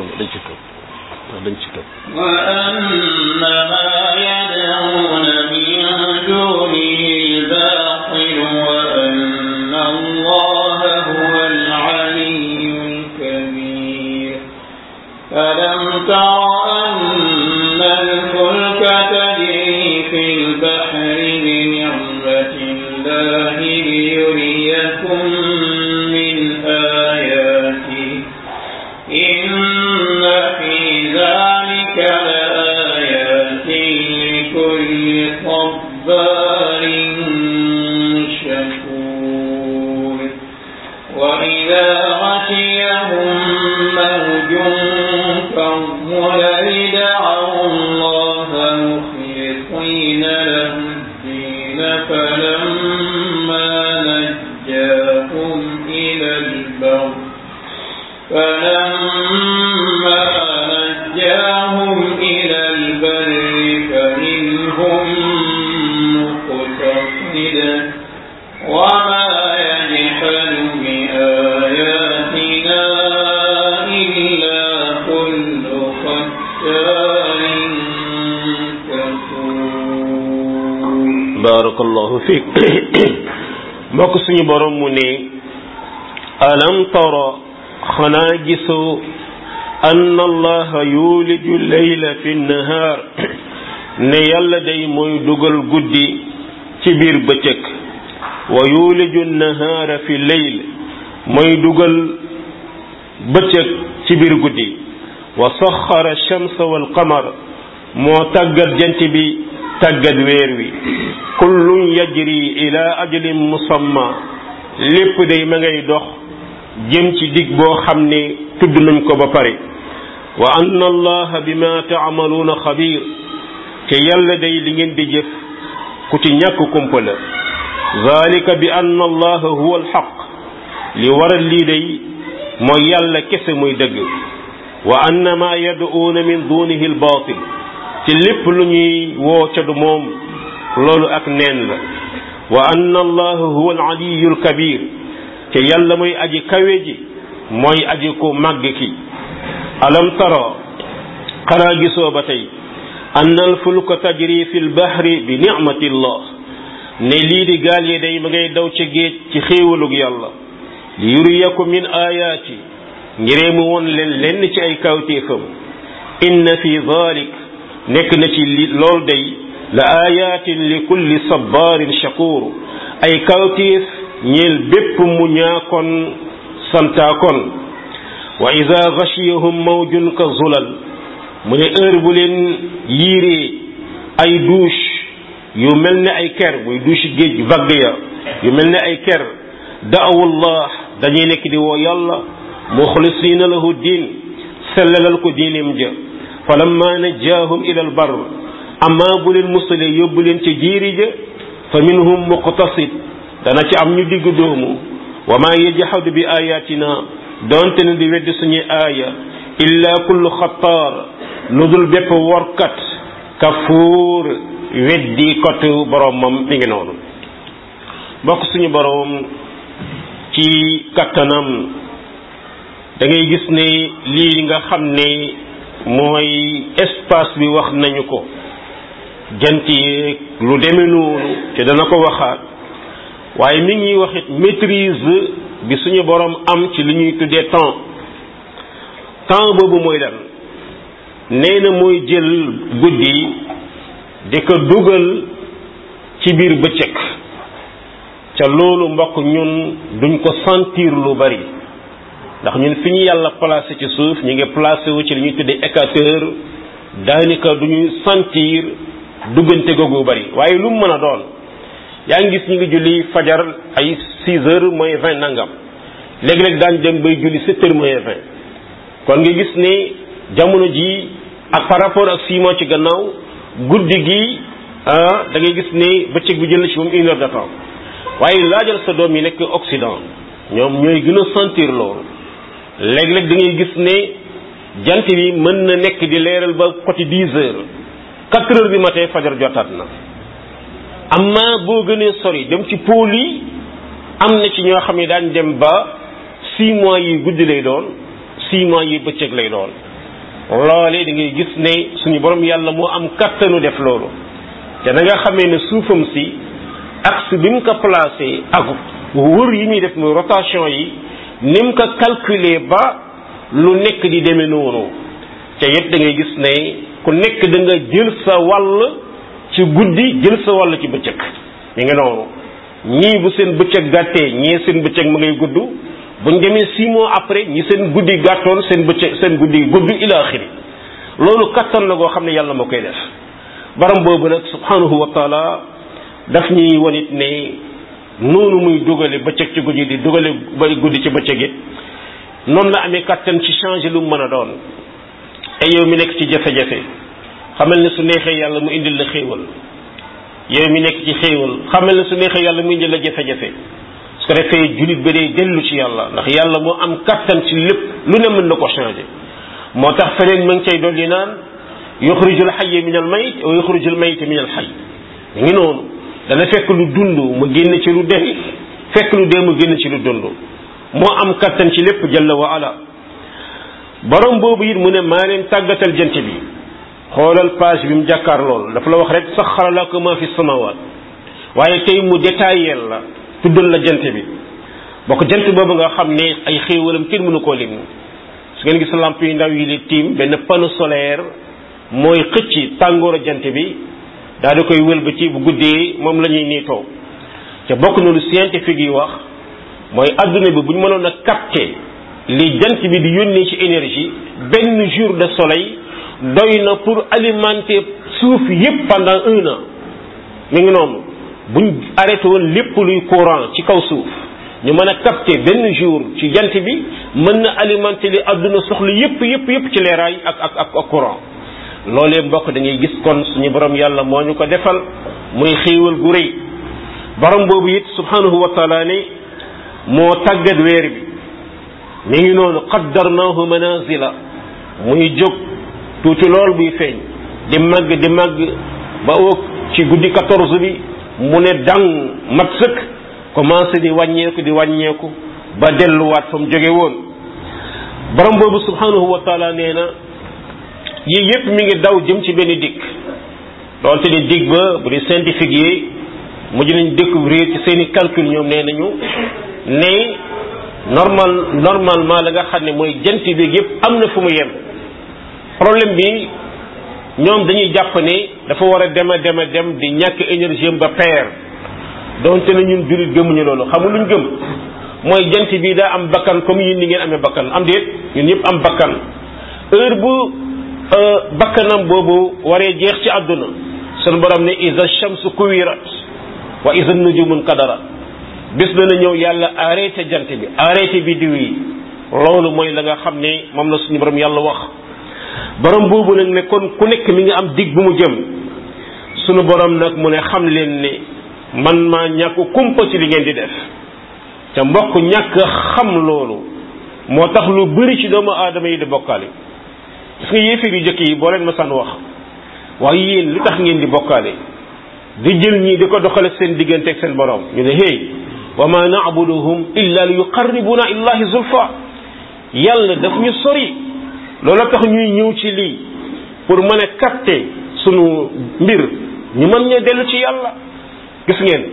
Speaker 2: صبار شكور وإذا غشيهم موج كالظلل دعوا الله مخلصين له الدين فلما نجاهم إلى البر فلما نجاهم إلى البر فمنهم مقتصد وما يجحد بآياتنا إلا كل ختار كفور
Speaker 1: barakallahu fiik mbokk suñu borom mu ne alam tara xanaa gisoo anna allaha yuliju leyla fi nnahaar ne yàlla day mooy dugal guddi ci biir bëccëg wa yuliju nnahaara fi leyl mooy dugal bëccëg ci biir guddi wa saxara shamsa wal qamar moo tàggat jant bi tàggat weer wi kullun yajri ila ajalin musamma lépp day ma ngay dox jëm ci dig boo xam ne tudd nañ ko ba pare wa anna allaha bima taamaluuna xabir te yàlla day li ngeen di jëf ku ci ñàkk kumpa la zalika bi anna allaha huwa alxaq li waral lii day mooy yàlla kese muy dëgg wa anna ma yad'uuna min dunihi albaatil ci lépp lu ñuy woo ca du moom loolu ak neen la wa anna allaha huwa alaliyu alkabir te yàlla mooy aji kawe ji mooy aji ko màgg ki alam tara xanaa gisoo ba tey anna alfulka tajri fi lbahri bi nicmati llah ne lii di gaal yi day ma ngay daw ca géej ci xéewalug yàlla li yuriyakum min ayaati ngiree mu woon leen lenn ci ay kawtéefam inna fi dalik nekk na ci li lool day la ayatin li kulli sabarin shakur ay kawtéef ñeel bépp mu ñaakoon santaakoon wa ida gashiyahum mawjun ka zulal mu ne heure bu leen yiiree ay douche yu mel ne ay ker muy douche géej vague ya yu mel ne ay ker daawullah dañuy nekk di woo yàlla muxlisina lahu diin sellalal ko diinim ja falamma najjaahum ila al bar amma bu leen musalee yóbbu leen ca jiiri ja fa minhum muqtasid dana ci am ñu digg doomu wa ma yajhadu bi ayatina donte ne di weddi suñuy aaya illa kullu xattaar lu dul bépp workat kafuur weddi kotu boromam mi ngi noonu bokk suñu borom ci kattanam da ngay gis ne lii nga xam ne mooy espace bi wax nañu ko jant yeeg lu demee noonu te dana ko waxaat waaye mi ngi waxit maîtrise bi suñu borom am ci li ñuy tuddee temps temps boobu mooy lan nee na mooy jël guddi di ko dugal ci biir bëccëg ca loolu mbokk ñun duñ ko sentir lu bari ndax ñun fi ñu yàlla placé ci suuf ñu ngi placé wu ci li ñuy tuddee équateur daanaka duñu sentir duggante googu bari waaye lu mu mën a doon yaa ngi gis ñu ngi julli fajar ay 6 heures moins 20 nangam léeg-léeg daan dem bay julli 7 heures moins 20 kon nga gis ne jamono ji ak par rapport ak 6 mois ci gannaaw guddi gi ah da ngay gis ne bëccëg bi jël na ci moom une heure de temps waaye laajal sa doom yi nekk Occident ñoom ñooy gën a sentir loolu léeg-léeg da ngay gis ne jant bi mën na nekk di leeral ba côté 10 heures 4 heures du matin fajar jotaat na. amma boo gënee sori dem ci pôle yi am na ci ñoo xam ne daañ dem ba six mois yi guddi lay doon six mois yi bëccëg lay doon loolee da ngay gis ne suñu borom yàlla moo am kattanu def loolu te da nga xamee ne suufam si axe bi mu ko placé ak wër yi muy def muy rotation yi ni mu ko calculer ba lu nekk di demee noonu te it da ngay gis ne ku nekk da nga jël sa wàll ci guddi jël sa wàll ci bëccëg mi ngi noonu ñii bu seen bëccëg gàttee ñii seen bëccëg ma ngay gudd buñ demee six mois après ñi seen guddi gàttoon seen bëccëg seen guddi gudd ila axiri loolu kattan la goo xam ne yàlla moo koy def baram boobu nag subhanahu wa taala daf ñuy wanit ne noonu muy dugale bëccëg ci guddi di dugale ba guddi ci bëccëg it noonu la amee kàttan ci changer lu mu mën a doon ay yow mi nekk ci jafe-jafe xamal ne su neexee yàlla mu indil la xéewal yow mi nekk ci xéewal xamal ne su neexee yàlla mu indil la jafe-jafe su ko defee julit ba day dellu ci yàlla ndax yàlla moo am kàttan ci lépp lu ne mën na ko changer moo tax feneen ma ngi cay dolli naan yuxrijul xayya min al mayt wa yuxrijul mayta min al xay mu ngi noonu dana fekk lu dund mu génn ci lu dee fekk lu dee mu génn ci lu dund moo am kattan ci lépp jalla wa ala borom boobu it mu ne maa leen tàggatal jant bi xoolal page bi mu jàkkaar lool dafa la wax rek saxara lakum ma fi samawaat waaye tey mu détaillé la tuddal la jant bi bokk jant boobu nga xam ne ay xéewalam kenn mënu koo lim su ngeen gis lamp yu ndaw yi di tiim benn panneau solaire mooy xëcc tàngooru jant bi daal di koy wëlbati bu guddee moom la ñuy niitoo te bokk na lu scientifique yi wax mooy adduna bi bu ñu mënoon a capter li jant bi di yónnee ci énergie benn jour de soleil doy na pour alimenter suuf yépp pendant un an mi ngi noonu buñ arrêté woon lépp luy courant ci kaw suuf ñu mën a capter benn jour ci jant bi mën na alimenter li adduna soxla yépp yépp yépp ci leeraay ak ak ak ak courant loolee mbokk da ngay gis kon suñu borom yàlla moo ñu ko defal muy xéewal gu rëy borom boobu it subhanahu wa taala ne moo tàggat weer bi mi ngi noonu qaddarnaahu manazila muy jóg tuuti lool buy feeñ di màgg di màgg ba oog ci guddi 14 bi mu ne dang mat sëkk commencé di wàññeeku di wàññeeku ba delluwaat fa mu jóge woon borom boobu subhanahu wa taala nee na yii yépp mi ngi daw jëm ci benn dikk doonte ni dig ba bu di scientifique yi mujj nañ découvrir ci seeni calcul ñoom nee nañu ne normal normalement la nga xam ne mooy jant bi yépp am na fu mu yem problème bi ñoom dañuy jàpp ne dafa war a dem a dem a dem di ñàkk énergie ba peer doonte na ñun jullit gëmuñu loolu xamul luñ gëm mooy jant bi daa am bakkan comme yéen ni ngeen amee bakkan am déet ñun ñëpp am bakkan heure bu bakkanam boobu waree jeex ci àdduna sunu borom ne isa shamsu kuwirat wa isa nujumun kadara bis dana ñëw yàlla arrêté jant bi arrêté biddiw yi loolu mooy la nga xam ne moom la suñu borom yàlla wax borom boobu nag ne kon ku nekk mi nga am dig bu mu jëm sunu borom nag mu ne xam leen ne man maa ñàkk kumpa ci li ngeen di def te mbokk ñàkk xam loolu moo tax lu bëri ci doomu aadama yi di bokkaale gis nga yéefir yu jëkk yi boo leen ma san wax waaye yéen li tax ngeen di bokkaale di jël ñii di ko doxale seen diggante ak seen borom ñu ne hey wa ma na'buduhum illa li yuqarribuna illahi zulfa yàlla daf ñu sori loola tax ñuy ñëw ci lii pour mën a capter sunu mbir ñu mën ñoo dellu ci yàlla gis ngeen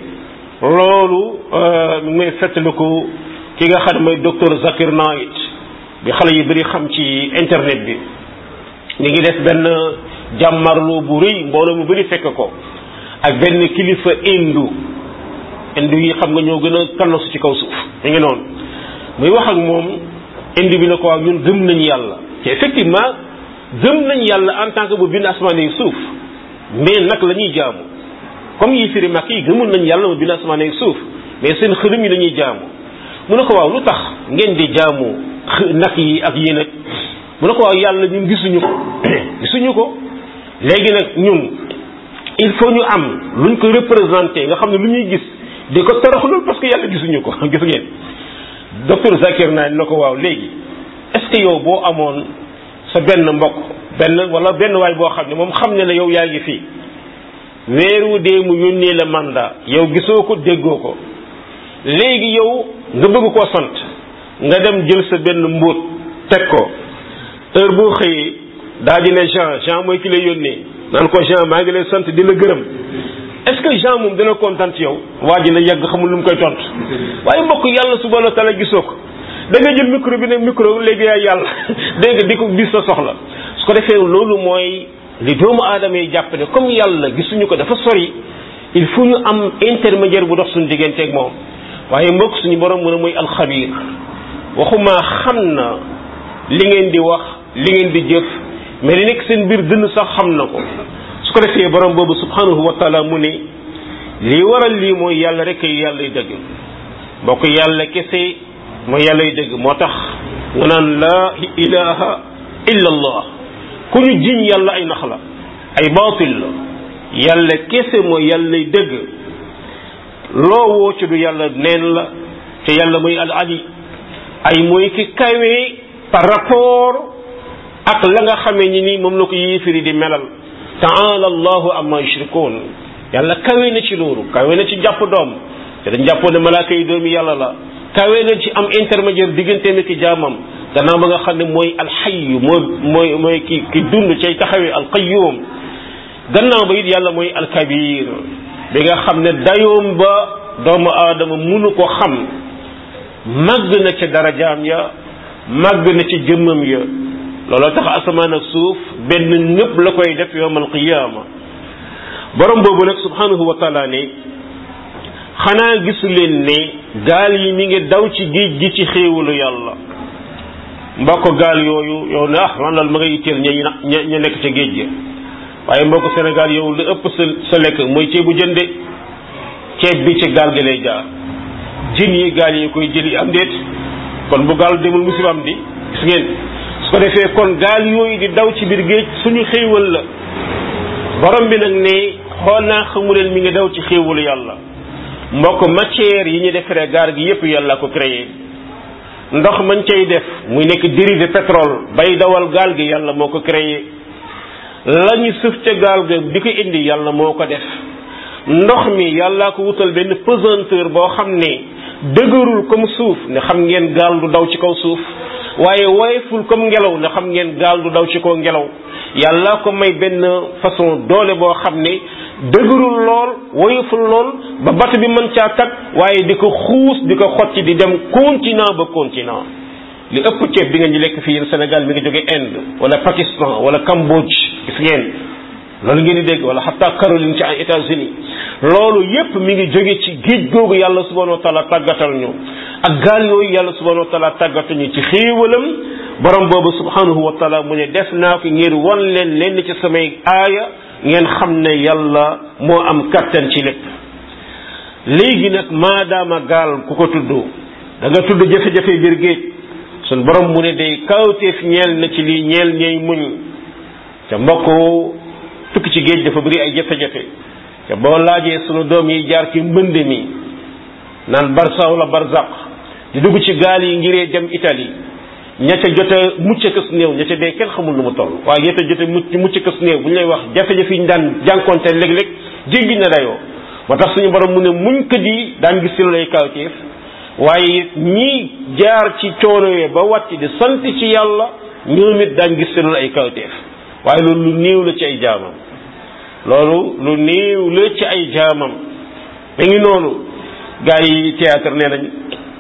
Speaker 1: loolu mi ngi may fàttaliku ki nga xam ne mooy docteur Zakir Naik bi xale yi bëri xam ci internet bi mi ngi def benn jàmmarloo bu rëy mbooloo mu bëri fekk ko ak benn kilifa indu indu yi xam nga ñoo gën a kannasu ci kaw suuf mi ngi noonu muy wax ak moom indi bi na ko waaw ñun gëm nañ yàlla te effectivement gëm nañ yàlla en tant que bu bind asamaan yi suuf mais nag la ñuy jaamu comme yi firi mag yi gëmul nañ yàlla mu bind asamaan yi suuf mais seen xërëm yi la ñuy jaamu mu ne ko waaw lu tax ngeen di jaamu nag yi ak yéen ak mu ne ko waaw yàlla ñun gisuñu ko gisuñu ko léegi nag ñun il faut ñu am luñ ko représenté nga xam ne lu ñuy gis di ko toroxlul parce que yàlla gisuñu ko gis ngeen docteur Zakir naa na ko waaw léegi est-ce que yow boo amoon sa benn mbokk benn wala benn waay boo xam ne moom xam ne la yow yaa ngi fii weeru dee mu yónnee la mandat yow gisoo ko déggoo ko léegi yow nga bëgg koo sant nga dem jël sa benn mbóot teg ko heure boo xëyee daa di ne Jean Jean mooy ki lay yónnee naan ko Jean maa ngi lay sant di la gërëm est-ce que Jean moom dina kontaan ci yow waa ji na yàgg xamul lu mu koy tontu waaye mbokk yàlla subhanahu wa taala gisoo ko da nga jël micro bi ne micro léegi yaay yàlla dégg nga di ko gis sa soxla su ko defee loolu mooy li doomu aadama yi jàpp ne comme yàlla gisuñu ko dafa sori il faut ñu am intermédiaire bu dox suñu digganteeg moom waaye mbokk suñu borom mu ne mooy alxabir waxuma xam na li ngeen di wax li ngeen di jëf mais li nekk seen biir dënn sax xam na ko su su ko defee borom boobu subhanahu wa taala mu ne lii waral lii mooy yàlla rek ay yàlla dëgg mbokk yàlla kese mooy yàlla dëgg moo tax nga naan laa ilaha illa allah ku ñu jiñ yàlla ay nax la ay baatil la yàlla kese mooy yàlla dëgg loo woo ci du yàlla neen la te yàlla mooy al ali ay mooy ki kawee par rapport ak la nga xamee ni nii moom la ko yéefiri di melal taala allahu amma yushrikun yàlla kawe na ci loolu kawe na ci jàpp doom te dañ jàppoon ne malaaka yi doomi yàlla la kawe na ci am intermédiaire digganteem ak jaamam gannaaw ba nga xam ne mooy alxayyu mooy mooy mooy ki ki dund cay taxawee alqayyum gannaaw ba it yàlla mooy alkabir bi nga xam ne dayoom ba doomu aadama munu ko xam màgg na ca darajaam ya màgg na ci jëmmam ya looloo tax asamaan ak suuf benn ñëpp la koy def yowmal qiyaama borom boobu nag subhanahu wa taala ne xanaa gisu leen ne gaal yi mi ngi daw ci géej gi ci xéewalu yàlla mbokk gaal yooyu yow ne ah man daal ma nga yitteel ña ña ña nekk ca géej ga waaye mbokk Sénégal yow lu ëpp sa sa lekk mooy ceebu jënde ceeb bi ci gaal gi lay jaar jën yi gaal yi koy jëli am déet kon bu gaal demul musiba am di gis ngeen su ko defee kon gaal yooyu di daw ci biir géej suñu xéewal la borom bi nag ne xool naa xamu leen mi ngi daw ci xéewalu yàlla mbokk matière yi ñu defaree gaal gi yépp yàlla ko créé ndox mañ cay def muy nekk dérivé pétrole bay dawal gaal gi yàlla moo ko créé la ñu sëf ca gaal ga di ko indi yàlla moo ko def ndox mi yàllaa ko wutal benn pesanteur boo xam ne dëgërul comme suuf ne xam ngeen gaal du daw ci kaw suuf waaye woyeful comme ngelaw ne xam ngeen gaal du daw ci kaw ngelaw yàllaa ko may benn façon doole boo xam ne dëgërul lool woyeful lool ba bato bi mën caa tag waaye di ko xuus di ko xotti di dem continent ba continent li ëpp ceeb bi nga ñu lekk fii yéen Sénégal mi ngi jóge Inde wala Pakistan wala Cambodge gis ngeen loolu ngeen di dégg wala xataa Caroline ci ay États-Unis loolu yépp mi ngi jóge ci géej googu yàlla subhanahu wa taala tàggatal ñu ak gaal yooyu yàlla subhanahu wa taala tàggatal ñu ci xéewalam borom boobu subhanahu wa taala mu ne def naa ko ngir wan leen lenn ci samay aaya ngeen xam ne yàlla moo am kattan ci lépp léegi nag maadaama gaal ku ko tudd da nga tudd jafe-jafe biir géej sun borom mu ne day kawteef ñeel na ci lii ñeel ñey muñ te mbokk tukki ci géej dafa bëri ay jafe-jafe te boo laajee sunu doom yi jaar ci mbënd mi naan barsa wala barzaq di dugg ci gaal yi ngiree dem Italie ña ca jot a mucc kës néew ña ca dee kenn xamul lu mu toll waaye ña ca jot a mucc mucc kës néew bu ñu lay wax jafe-jafe yi ñu daan jànkonte léeg-léeg jéggi na dayoo moo tax suñu borom mu ne muñ ko di daan gis ci lay kawteef waaye ñii jaar ci coono yee ba wàcc di sant ci yàlla ñoom it daan gis ci ay kawteef waaye loolu lu néew la ci ay jaamam loolu lu néew la ci ay jaamam da ngi noonu gars yi théâtre nee nañ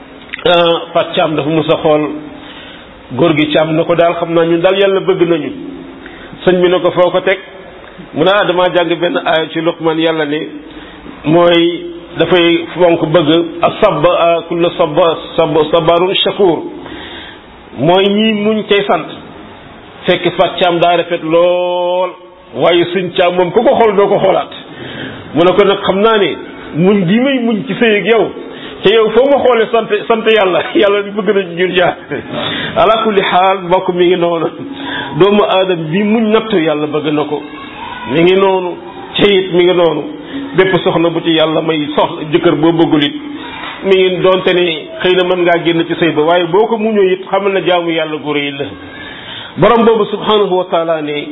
Speaker 1: Fat Thiam dafa mus a xool góor gi Thiam na ko daal xam naa ñun daal yàlla bëgg nañu sëñ bi na ko foo ko teg mu ne ah damaa jàng benn aaya ci Luqman yàlla ne mooy dafay fonk bëgg a sab kulla sab sab sabarun shakur mooy ñii muñ tey sant fekk Fat Thiam daa rafet lool waaye sëñ Thiam moom ku ko xool doo ko xoolaat mu ne ko nag xam naa ne muñ gi may muñ ci sëy ak yow te yow foo ma xoolee sant sant yàlla yàlla bëgg na ñun jaar ala kulli xaal mbokk mi ngi noonu doomu aadama bi muñ nattu yàlla bëgg na ko mi ngi noonu te it mi ngi noonu bépp soxna bu ci yàlla may soxla jëkkër boo bëggul it mi ngi doonte ne xëy na mën ngaa génn ci sëy ba waaye boo ko muñoo it xamal na jaamu yàlla gu rëy la borom boobu subhanahu wa taala ne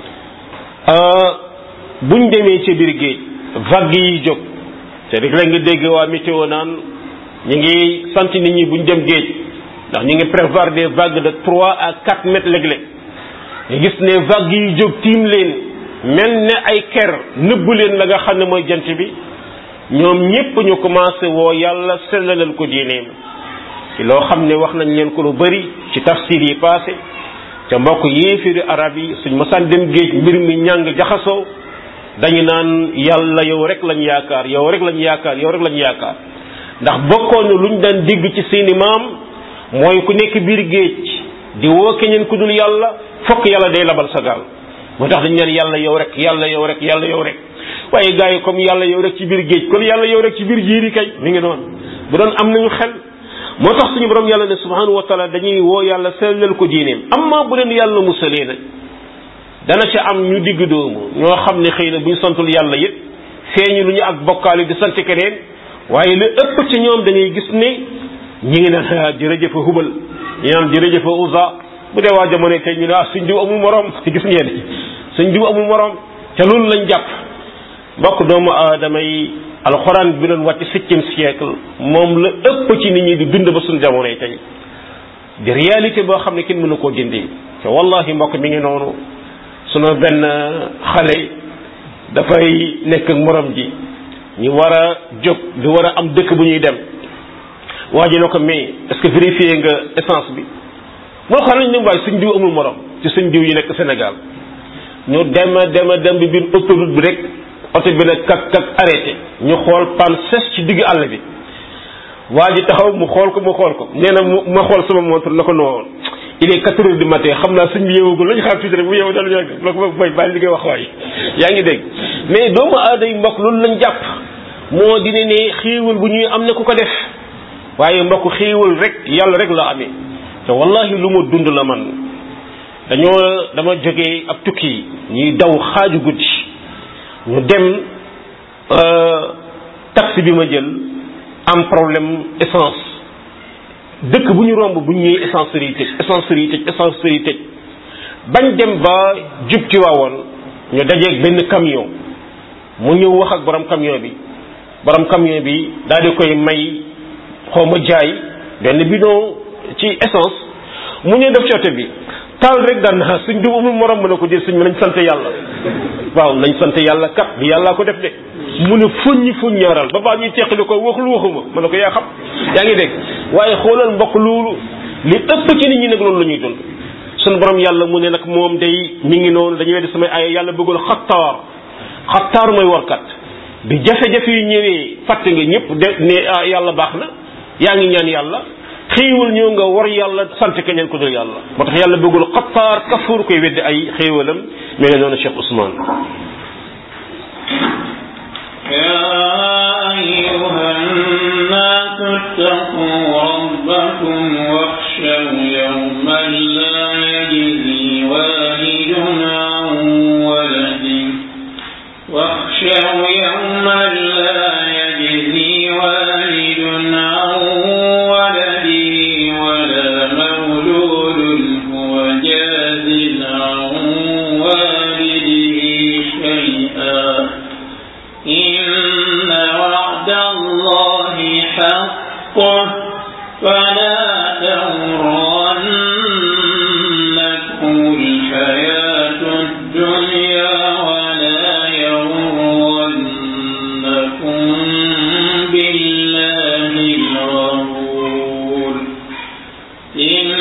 Speaker 1: buñ demee ci biir géej vague yi jóg te rek la nga dégg waa météo naan ñu ngi sant nit ñi buñ dem géej ndax ñu ngi prévoir des vagues de trois à quatre mètres léeg-léeg ñu gis ne vagues yi jóg tiim leen mel ne ay ker nëbbu leen la nga xam ne mooy jant bi ñoom ñépp ñu commencé woo yàlla sellalal ko diineem ci loo xam ne wax nañ leen ko lu bari ci tafsir yi passé te mbokk yéefiri arab yi suñ mosaan dem géej mbir mi ñàng jaxasoo dañu naan yàlla yow rek lañ yaakaar yow rek lañ yaakaar yow rek lañ yaakaar ndax bokkoon na luñ daan dégg ci seeni maam mooy ku nekk biir géej di woo keneen ku dul yàlla fokk yàlla day labal sa gaal moo tax dañ naan yàlla yow rek yàlla yow rek yàlla yow rek waaye gars yi comme yàlla yow rek ci biir géej kon yàlla yow rek ci biir jiiri kay mi ngi noonu bu doon am nañu xel moo tax suñu borom yàlla ne subhanahu wa taala dañuy woo yàlla sellal ko diineem amma bu leen yàlla musalee nag dana ci am ñu digg doomu ñoo xam ne xëy na bu ñu santul yàlla it feeñu lu ñu ak bokkaale di sant keneen waaye lu ëpp ci ñoom da ngay gis ne ñi ngi naan jërëjëfa hubal ñi naan jërëjëfa usa bu dee waa jamono tey ñu ne ah suñ diw amul morom gis ngeen suñ diw amul morom te loolu lañ jàpp mbokk doomu aadama yi alxuraan bi doon wàcc septième siècle moom la ëpp ci nit ñi di dund ba suñ jamono yi tey di réalité boo xam ne kenn mënu koo dindi te wallahi mbokk mi ngi noonu sunu benn xale dafay nekk ak morom ji ñu war a jóg di war a am dëkk bu ñuy dem waa ji ne ko mais est-ce que vérifié nga essence bi moo xam nañ ne waaye suñ diw amul morom ci suñ diw yi nekk Sénégal ñu dem a dem a dem bi biir autoroute bi rek oto bi nag kak kak arrêté ñu xool pan ses ci digg àll bi waa ji taxaw mu xool ko mu xool ko nee na mu ma xool sama montre na ko noonu il est quatre heures du matin xam naa suñ bi yeewagul lañu xaar tuuti rek bu yeewu daal yàgg la ko bay bàyyi li ngay wax waay yaa ngi dégg mais doomu aada yi mbokk loolu lañ jàpp moo dina ne xéewal bu ñuy am ne ku ko def waaye mbokk xéewal rek yàlla rek la amee te wallahi lu ma dund la man dañoo dama jógee ab tukki ñuy daw xaaju guddi ñu dem taxi bi ma jël am problème essence dëkk bu ñu romb bu ñu ñëwee essencerie yi tëj essencerie yi tëj essencerie yi tëj bañ dem ba jub ci waawoon ñu dajeeg benn camion mu ñëw wax ak borom camion bi borom camion bi daal di koy may xaw ma jaay benn bidon ci essence mu ñëw def ci oto bi taal rek daan naa suñ du amul morom mën a ko jël suñ nañ sant yàlla waaw nañ sant yàlla kat bi yàllaa ko def de mu ne fuññi fuññaaral ba baa ñuy teqali ko waxul waxuma mën na ko yaa xam yaa ngi dégg waaye xoolal mbokk loolu li ëpp ci nit ñi nag loolu la ñuy dund suñ borom yàlla mu ne nag moom day mi ngi noonu dañuy weddi samay ay yàlla bëggul xattaar xattaar mooy warkat bi jafe-jafe yi ñëwee fàtte nga ñëpp de ne yàlla baax na yaa ngi ñaan yàlla xéewal ñëw nga war yàlla sant keneen ko dul yàlla moo tax yàlla bëggul xattaar kafuur koy weddi ay xéewalam mi ngi noonu Cheikh Ousmane
Speaker 2: يا أيها الناس اتقوا ربكم واخشوا يوما لا يجزي والد عن ولده واخشوا يوما لا يجزي والد عن ولده ولا مولود هو جاز عن والده شيئا إن وعد الله حق فلا تغرنكم الحياة الدنيا ولا يغرنكم بالله الغرور إن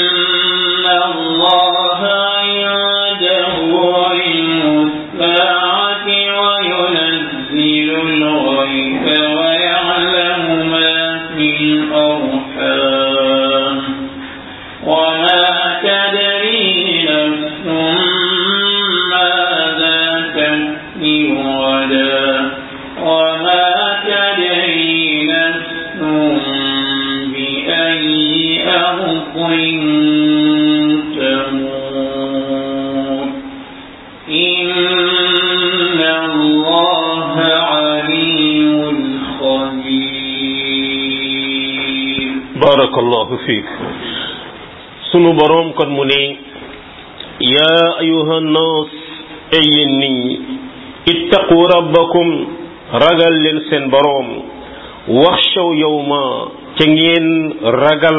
Speaker 2: الله عنده علم الساعة وينزل الغيث ويعلم ما في الأرحام وما تدري نفس ماذا تكسب غدا وما تدري نفس بأي أرض تموت إن الله عليم خبير
Speaker 1: barakallahu fiik sunu boroom kon mu ne yaa ayuha nnaas ay yéen nit ñi ittaqu rabbakum ragal leen seen boroom waxshaw yawma ca ngeen ragal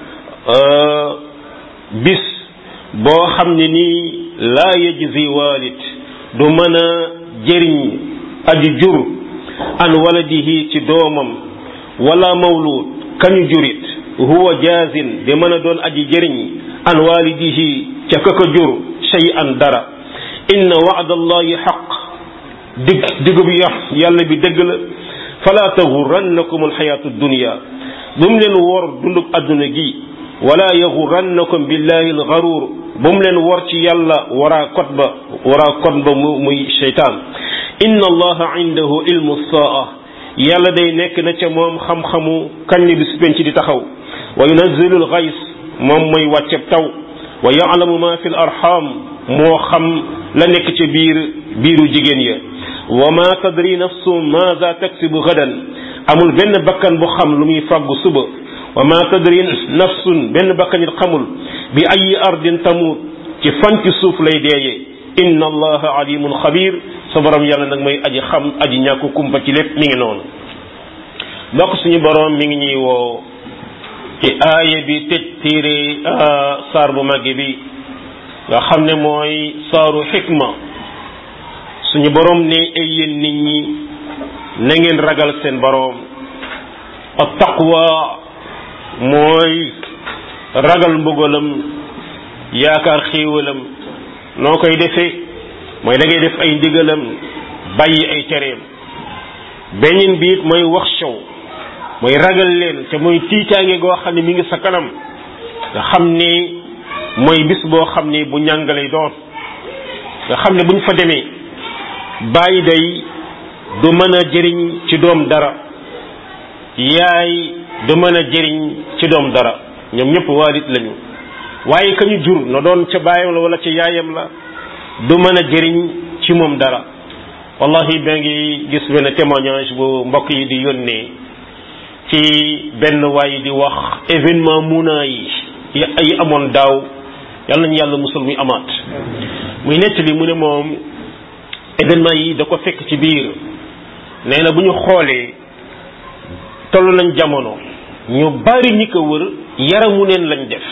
Speaker 1: bis boo xam ne nii laa yajzi walid du mën a jëriñ aji jur an waladihi ci doomam wala mawlud kañu jurit huwa jaazin di mën a doon aji jëriñ an walidihi ca ka ko jur shay an dara inna waadallahi xaq digg digub ya yàlla bi dëgg la fala taxurannakum alxayaatu dunia bu mu leen wor dundub adduna gi wala yaxurannakum billahi alxaruur bu mu leen wor ci yàlla waraa kot ba waraa kot ba mu muy seytaan inna allaha indahu ilmu saa yàlla day nekk na ca moom xam-xamu kañ li bis penc di taxaw wa yunazzilu alxays moom mooy wàcceb taw wa yaalamu ma fi l arxam moo xam la nekk ca biir biiru jigéen ya wa ma tadri nafsu maza taksibu gadan amul benn bakkan bu xam lu muy fàggu suba wa ma tadri nafsun benn bakkan it xamul bi ayi ardin tamut ci fan ci suuf lay deeyee inna allaha alimun xabir sa borom yàlla nag mooy aji xam aji ñàkku kumpa ci lépp mi ngi noonu mbokk suñu borom mi ngi ñuy woo ci aaya bi tëj téere saar bu màgge bi nga xam ne mooy saaru xikma suñu borom ne ay yéen nit ñi na ngeen ragal seen borom ak taqwa mooy ragal mbugalam yaakaar xéewalam noo koy defee mooy da ngay def ay ndigalam bàyyi ay tereem beneen biit mooy wax show mooy ragal leen te mooy tiitaange goo xam ne mi ngi sa kanam nga xam ni mooy bis boo xam ni bu ñàngalay doon nga xam ne buñ fa demee bàyyi day du mën a jëriñ ci doom dara yaay du mën a jëriñ ci doom dara ñoom ñëpp waalit lañu waaye ka ñu jur na doon ca baayam la wala ca yaayam la du mën a jëriñ ci moom dara wallahi ba ngi gis benn témoignage bu mbokk yi di yónnee ci benn waay di wax événement muna yi yi amoon daaw yal nañu yàlla musul muy amaat muy nettali mu ne moom événement yi da ko fekk ci biir nee na bu ñu xoolee toll nañ jamono ñu bari ñi ko wër yaramu neen lañ def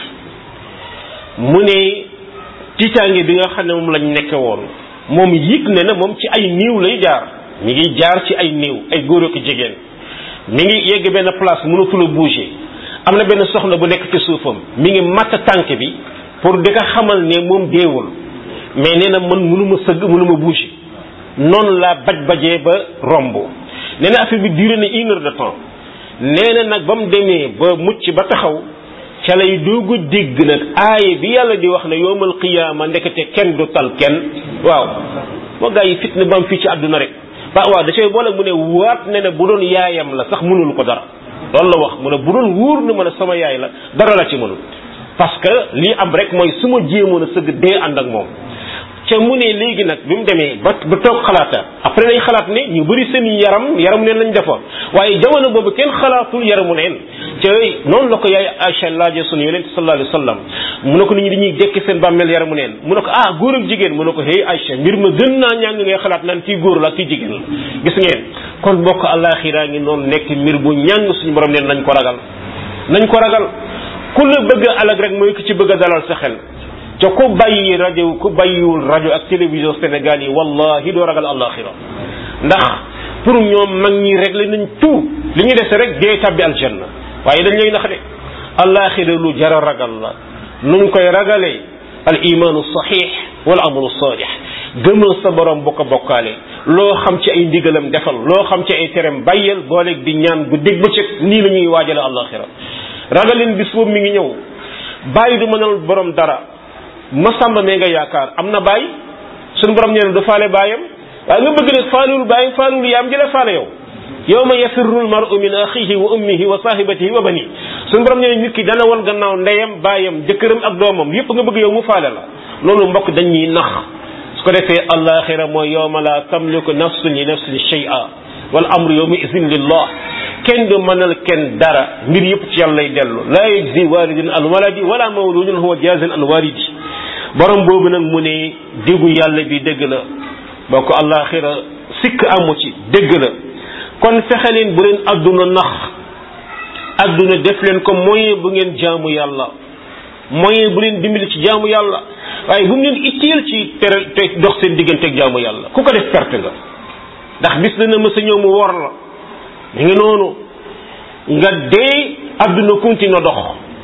Speaker 1: mu ne tiitaange bi nga xam ne moom lañ nekke woon moom yëg ne na moom ci ay niiw lay jaar mi ngi jaar ci ay niiw ay góor ak jigéen mi ngi yegg benn place mënatul a bouger am na benn soxna bu nekk ci suufam mi ngi matt tànk bi pour di ko xamal ne moom deewul mais nee na man mënuma sëgg mënuma bouger noonu laa baj bajee ba romb nee na affaire bi duré na une heure de temps nee na nag ba mu demee ba mucc ba taxaw ca lay doogu dégg nag aaye bi yàlla di wax ne yowmal qiyaama ndekete kenn du tal kenn waaw moo gaa yi fitna ba am fii ci àdduna rek ba waaw da cay boole mu ne waat ne ne bu doon yaayam la sax mënul ko dara loolu la wax mu ne bu doon wóor na ma ne sama yaay la dara la ci mënul parce que lii am rek mooy su ma jéemoon a sëgg dee ànd ak moom ca mu ne léegi nag bi mu demee ba ba toog xalaata après dañ xalaat ne ñu bëri seen yaram yaramu neen lañ defoon waaye jamono boobu kenn xalaatul yaramu neen ca noonu la ko yaay Aïcha laaje sunu yonent sallallahu alayhi wa sallam mu ne ko nit ñi dañuy dekki seen bàmmeel yaramu neen mu ne ko ah góor ak jigéen mu ne ko hey Aïcha mbir ma gën naa ñàng ngay xalaat naan kii góor la kii jigéen la gis ngeen kon bokk àllaaxiraa ngi noonu nekk mbir bu ñàng suñu borom neen nañ ko ragal nañ ko ragal ku la bëgg a alag rek mooy ki ci bëgg a dalal sa xel te ku bàyyi rajo ku bàyyiwul rajo ak télévision Sénégal yi wallahi doo ragal àllaaxira ndax pour ñoom mag ñi réglé nañ tout li ñu dese rek dee tabbi aljanna waaye dañ lay nax de àllaaxira lu jara ragal la nuñ koy ragalee al imaanu saxiix wal amalu saalix gëmal sa borom bokk bokkaale loo xam ci ay ndigalam defal loo xam ci ay terem bàyyeel booleeg di ñaan bu dégg bëccëg nii la ñuy waajale àllaaxira ragalin bis boobu mi ngi ñëw bàyyi du mënal borom dara masamba mee nga yaakaar am na bàyyi suñu borom nee na du faale baayam waaye nga bëgg nag faalul baayam faalul yaam jële faale yow yawma yafirru almar'u min axihi wa ummihi wa sahibatihi wa bani suñu borom nee na nit ki dana wan gannaaw ndeyam baayam jëkkëram ak doomam yépp nga bëgg yow mu faale la loolu mbokk dañuy nax su ko defee alaxira mooy yawma la tamliku nafsun li nafsin shay'a wal amru yawma izin lillah kenn du mënal kenn dara mbir yëpp ci yàlla lay dellu laa yajzi walidun an waladi wala mawludun huwa jazin an walidi borom boobu nag mu ne diggu yàlla bi dëgg la boo ko àllaaxira sikk amu ci dëgg la kon fexe leen bu leen adduna nax adduna def leen ko moyen bu ngeen jaamu yàlla moyen bu leen dimbali ci jaamu yàlla waaye bu mu leen itteel ci tere te dox seen digganteeg jaamu yàlla ku ko def perte nga ndax bis dana mës a ñëw mu wor la mi ngi noonu nga dee adduna continue dox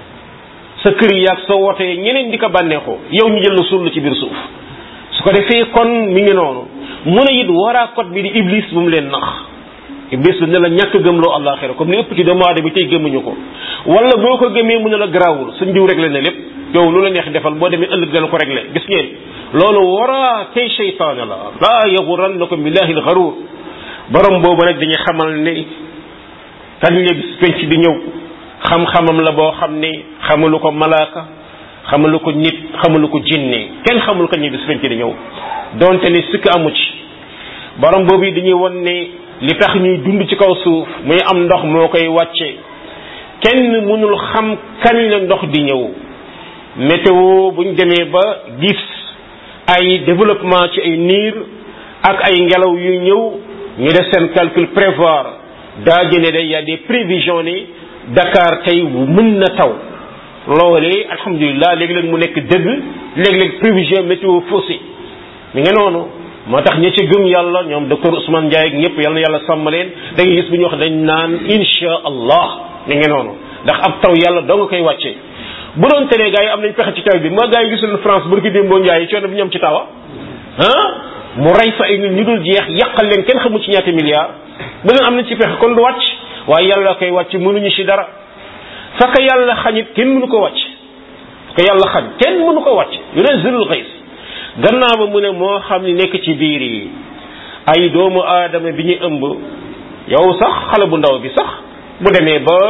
Speaker 1: sa kër yi ak sa wootee ñeneen di ko bànneexoo yow ñu jël la suul la ci biir suuf su ko defee kon mi ngi noonu mu ne it waraa kot bi di iblis bu mu leen nax iblis ne la ñàkk gëmloo àllaaxira comme ni ëpp ci doomu aadama bi tey gëmuñu ko wala boo ko gëmee mu ne la garaawul sa njiw rek la ne lépp yow lu la neex defal boo demee ëllëg dana ko réglé gis ngeen loolu waraa kay seytaane la laa yagurannakum billahi alxaruur borom boobu nag dañuy xamal ne kañ la bis penc di ñëw xam-xamam la boo xam ne xamalu ko malaaka xamalu ko nit xamalu ko jinne kenn xamul kañ la bis penc di ñëw donte ne sikk amu ci borom boobu yi dañuy won ne li tax ñuy dund ci kaw suuf muy am ndox moo koy wàcce kenn mënul xam kañ la ndox di ñëw météo buñ demee ba gis ay développement ci ay niir ak ay ngelaw yu ñëw ñu def seen calcul prévoir daa jëne de y a des prévisions ni Dakar tey mën na taw loolee alhamdulilah léeg-léeg mu nekk dëgg léeg-léeg prévision météo faussée mi nga noonu moo tax ñi ci gëm yàlla ñoom docteur Ousmane Ndiaye ak ñëpp yàlla na yàlla sàmm leen da ngay gis bu ñu wax dañ naan insha allah mi nga noonu ndax ab taw yàlla doo nga koy wàccee bu doon tene gars yi am nañ pexe ci taw bi moo gars yi gisul France barki démboo Ndiaye coono bi ñoom ci tawa ah mu rey fa ay nit ñu dul jeex yàqal leen kenn xamul ci ñaata milliards bu leen am nañ ci pexe kon du wàcc waaye yàlla koy wàcc mënuñu ci dara faka yàlla xañit kenn mënu ko wàcc faka yàlla xañ kenn mënu ko wàcc yunazilul ghays gannaaw ba mu ne moo xam ni nekk ci biir yi ay doomu aadama bi ñu ëmb yow sax xale bu ndaw bi sax bu demee ba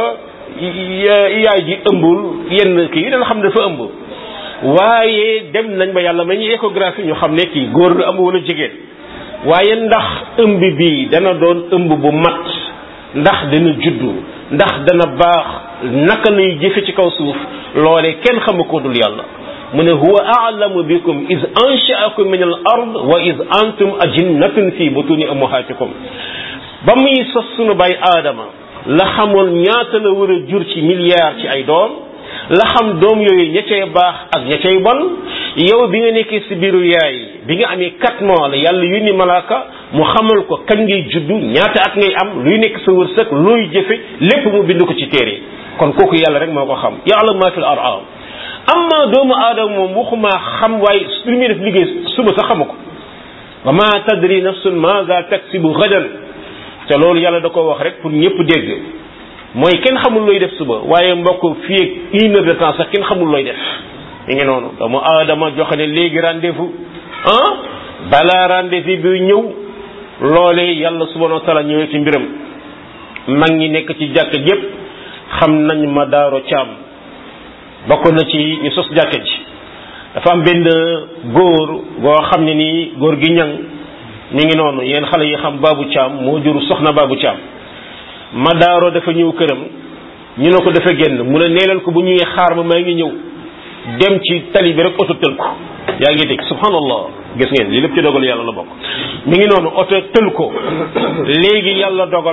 Speaker 1: yaay ji ëmbul yenn kii dana xam ne dafa ëmb waaye dem nañ ba yàlla may ñu échographie ñu xam ne kii góor la ëmb wala jigéen waaye ndax ëmb bi dana doon ëmb bu mat ndax dana juddu ndax dana baax naka lay jëfe ci kaw suuf loolee kenn xamu ko dul yàlla mu ne huwa a'lamu bikum iz ansha'akum min al ard wa iz antum ajinnatun fi butuni ummahatikum ba muy sos sunu bay aadama la xamoon ñaata la war a jur ci milliards ci ay doom la xam doom yooyu ña cay baax ak ña cay bon yow bi nga nekkee si biiru yaay bi nga amee quatre mois la yàlla yónni malaaka mu xamal ko kañ ngay juddu ñaata at ngay am luy nekk sa wërsëg looy jëfe lépp mu bind ko ci téere kon kooku yàlla rek moo ko xam ya'lamu ma fil arham amma doomu aadama moom waxuma xam waaye lu muy def liggéey suba sax xamu ko wa ma tadri nafsun maza taksibu gadan te loolu yàlla da ko wax rek pour ñëpp dégg mooy kenn xamul looy def suba waaye mbokk fii ak une heure de temps sax kenn xamul looy def mi ngi noonu doomu aadama joxe ne léegi rendez-vous ah balaa rendez-vous bi ñëw loolee yàlla subhanahu wa taala ñëwee ci mbiram mag ñi nekk ci jàkk yépp xam nañ ma daaro caam bokk na ci ñu sos jàkka ji dafa am benn góor goo xam ne nii góor gi ñang ñu ngi noonu yéen xale yi xam baabu caam moo jur soxna baabu caam ma daaro dafa ñëw këram ñu ne ko dafa génn mu ne neelal ko bu ñuy xaar ma maa ngi ñëw dem ci tali bi rek oto tël ko yaa ngi dégg subhanallah gis ngeen li lépp ci dogal yàlla la bokk mi ngi noonu oto tël ko léegi yàlla dogal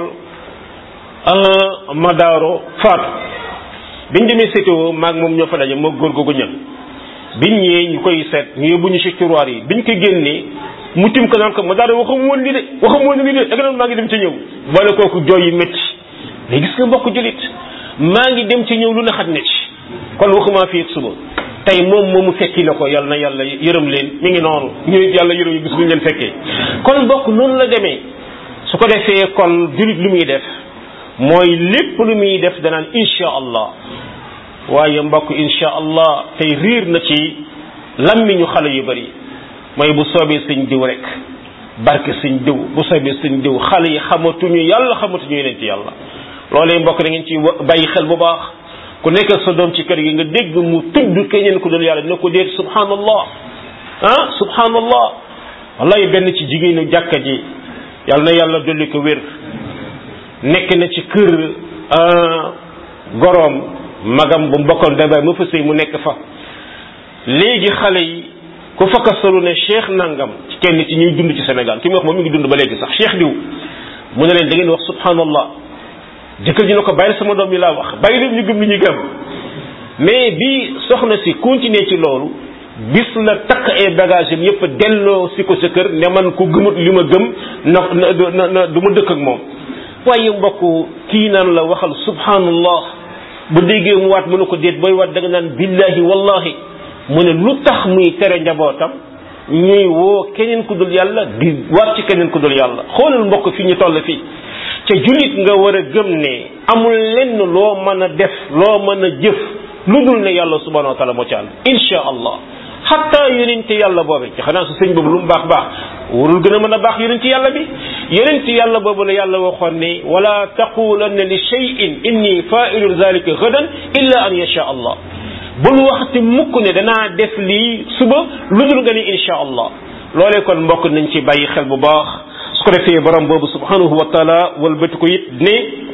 Speaker 1: ma daaro faatu biñ demee sétéo maag moom ñoo fa daje moo góor googu ñan biñ ñëwee ñu koy seet ñu yóbbu ñu ci tiroir yi biñ ko génnee mu tim ko naan ko ma daal waxam woon li de waxam woon li de da nga doon maa ngi dem ci ñëw boole kooku jooy yi métti mais gis nga mbokk julit maa ngi dem ci ñëw lu ne xaj na ci kon waxuma fii ak suba tey moom moomu fekki la ko yàlla na yàlla yërëm leen mi ngi noonu ñu yàlla yërëm yi gis buñu leen fekkee kon mbokk noonu la demee su ko defee kon julit lu muy def mooy lépp lu muy def danaan insha allah waaye mbokk insha allah tey riir na ci lammiñu xale yu bari mooy bu soobee sëñ diw rek barke sëñ diw bu soobee sëñ diw xale yi xamatuñu yàlla xamatuñu yeneen ci yàlla loolee mbokk da ngeen ci bàyyi xel bu baax ku nekk sa doom ci kër gi nga dégg mu tudd keneen ku dul yàlla dina ko déet subhanallah ah subhanallah wallahi benn ci jigéenu jàkka ji yàlla na yàlla dolli ko wér nekk na ci kër goroom magam bu mbokkal dabay ma fa sëy mu nekk fa léegi xale yi ku fakkasalu ne cheikh nangam ci kenn ci ñuy dund ci Sénégal ki mu wax moom mi ngi dund ba léegi sax cheikh diw mu ne leen da ngeen wax subhanallah jëkkër ji na ko bàyyil sama doom yi laa wax bàyyi leen ñu gëm li ñu gëm mais bi soxna si continuer ci loolu bis la takk ay bagage am yëpp delloo si ko sa kër ne man ku gëmut li ma gëm na na na du ma dëkk ak moom waaye mbokk kii naan la waxal subhanallah bu déggee mu waat mu ne ko déet booy waat da nga naan billahi wallahi mu ne lu tax muy tere njabootam ñuy woo keneen ku dul yàlla di waat ci keneen ku dul yàlla xoolal mbokk fi ñu toll fii ca jullit nga war a gëm ne amul lenn loo mën a def loo mën a jëf lu dul ne yàlla subhanahu wa taala moo ci ànd insha allah xatta yonente yàlla boobe ci xanaa su sëñ boobu lu mu baax baax warul gën a mën a baax yonente yàlla bi yonente yàlla boobu la yàlla waxoon ne wala taqulanna li cheyin inni failun zalika gadan illa an yasha allah bul waxti mukk ne danaa def lii suba lu dul nga ni insha allah loolee kon mbokk nañ ci bàyyi xel bu baax su ko defee borom boobu subhanahu wa taala walbati ko it ne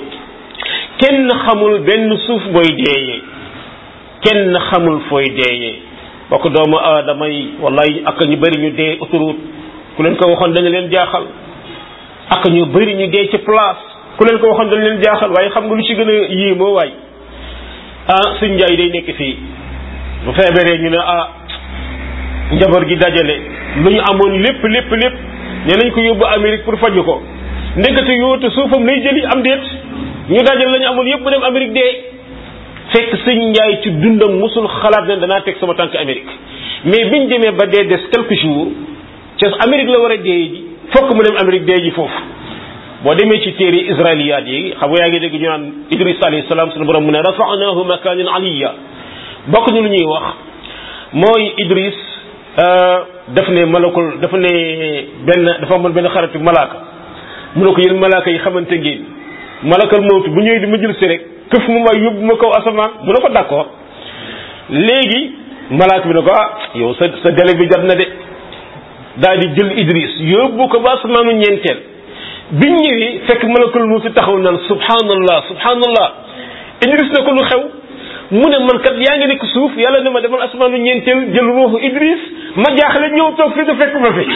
Speaker 1: kenn xamul benn suuf booy deeyee kenn xamul fooy deeyee bokk doomu aadama yi wallahi ak ñu bëri ñu dee autoroute ku leen ko waxoon dana leen jaaxal ak ñu bëri ñu dee ci place ku leen ko waxoon dana leen jaaxal waaye xam nga lu ci gën a yéemoo waay ah suñ njaay day nekk fii bu feebaree ñu ne ah njaboot gi dajale lu ñu amoon lépp lépp lépp ne nañ ko yóbbu Amérique pour faju ko ndekete yoote suufam lay jëli am déet ñu dajale la ñu amoon yëpp mu dem Amérique dee fekk sëñ njaay ci dundam musul xalaat ne danaa teg sama tànk Amérique mais biñ demee ba dee des quelques jours ca Amérique la war a dee ji fokk mu dem Amérique dee ji foofu boo demee ci téere israiliyaat yi xam nga yaa ngi dégg ñu naan Idris alayhi salaam sunu borom mu ne rafa'nahu makanan aliyya bokk ñu lu ñuy wax mooy Idris daf ne malakul dafa ne benn dafa amoon benn xaritu malaaka mu ne ko yéen malaaka yi xamante ngeen malakal mawtu bu ñëwee di ma jël si rek këf mu may yóbbu ma kaw asamaan mu ne ko d'accord léegi malaaka bi ne ko ah yow sa sa délai bi jot na de daal di jël Idris yóbbu ko ba asamaanu ñeenteel biñ ñëwee fekk malakul mawtu taxaw naan subhanallah subhanallah Idris ne ko lu xew mu ne man kat yaa ngi nekk suuf yàlla ne ma demal asamaanu ñeenteel jël ruuxu Idris ma jaaxle ñëw toog fii te fekk ma fi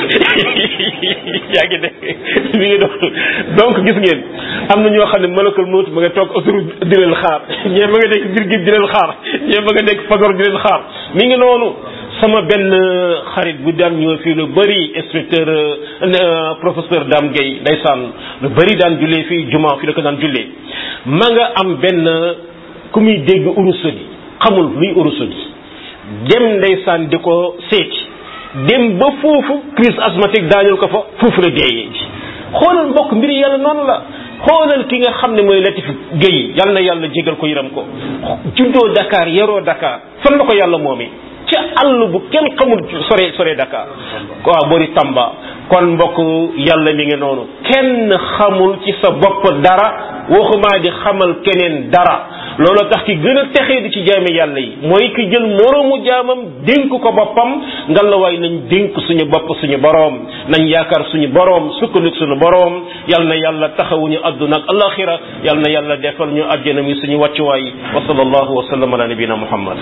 Speaker 1: yaa ngi dégg mi ngi doon donc gis ngeen am na ñoo xam ne malakal mawt ma nga toog autoroute di leen xaar ñee ma nga nekk biir géej di leen xaar ñee ma nga nekk Fagor di leen xaar mi ngi noonu sama benn xarit bu daan ñëw fii lu bëri inspecteur professeur Dame Gueye ndeysaan lu bëri daan jullee fii juma fii la ko daan jullee ma nga am benn ku muy dégg urusodi xamul luy urusodi dem ndeysaan di ko seeti dem ba foofu crise asthmatique daaneel ko fa foofu la deeyee ji xoolal mbokk mbiri yàlla noonu la xoolal ki nga xam ne mooy Latif Gueye yal na yàlla jégal ko yëram ko juddoo Dakar yaroo Dakar fan la ko yàlla moomee ca àll bu kenn xamul sore sore Dakar waaw boori Tamba kon mbokk yàlla mi ngi noonu kenn xamul ci sa bopp dara waxumaa di xamal keneen dara loolu tax ki gën a texee di ci jaame yàlla yi mooy ki jël moroomu jaamam dénk ko boppam ngalawaay nañ dénk suñu bopp suñu boroom nañ yaakaar suñu boroom sukkandik suñu boroom yal na yàlla taxawuñu adduna ak alaxira yal na yàlla defal ñu àjjana mi suñu wàccuwaay wa sallallahu wa sallam ala nabina muhammad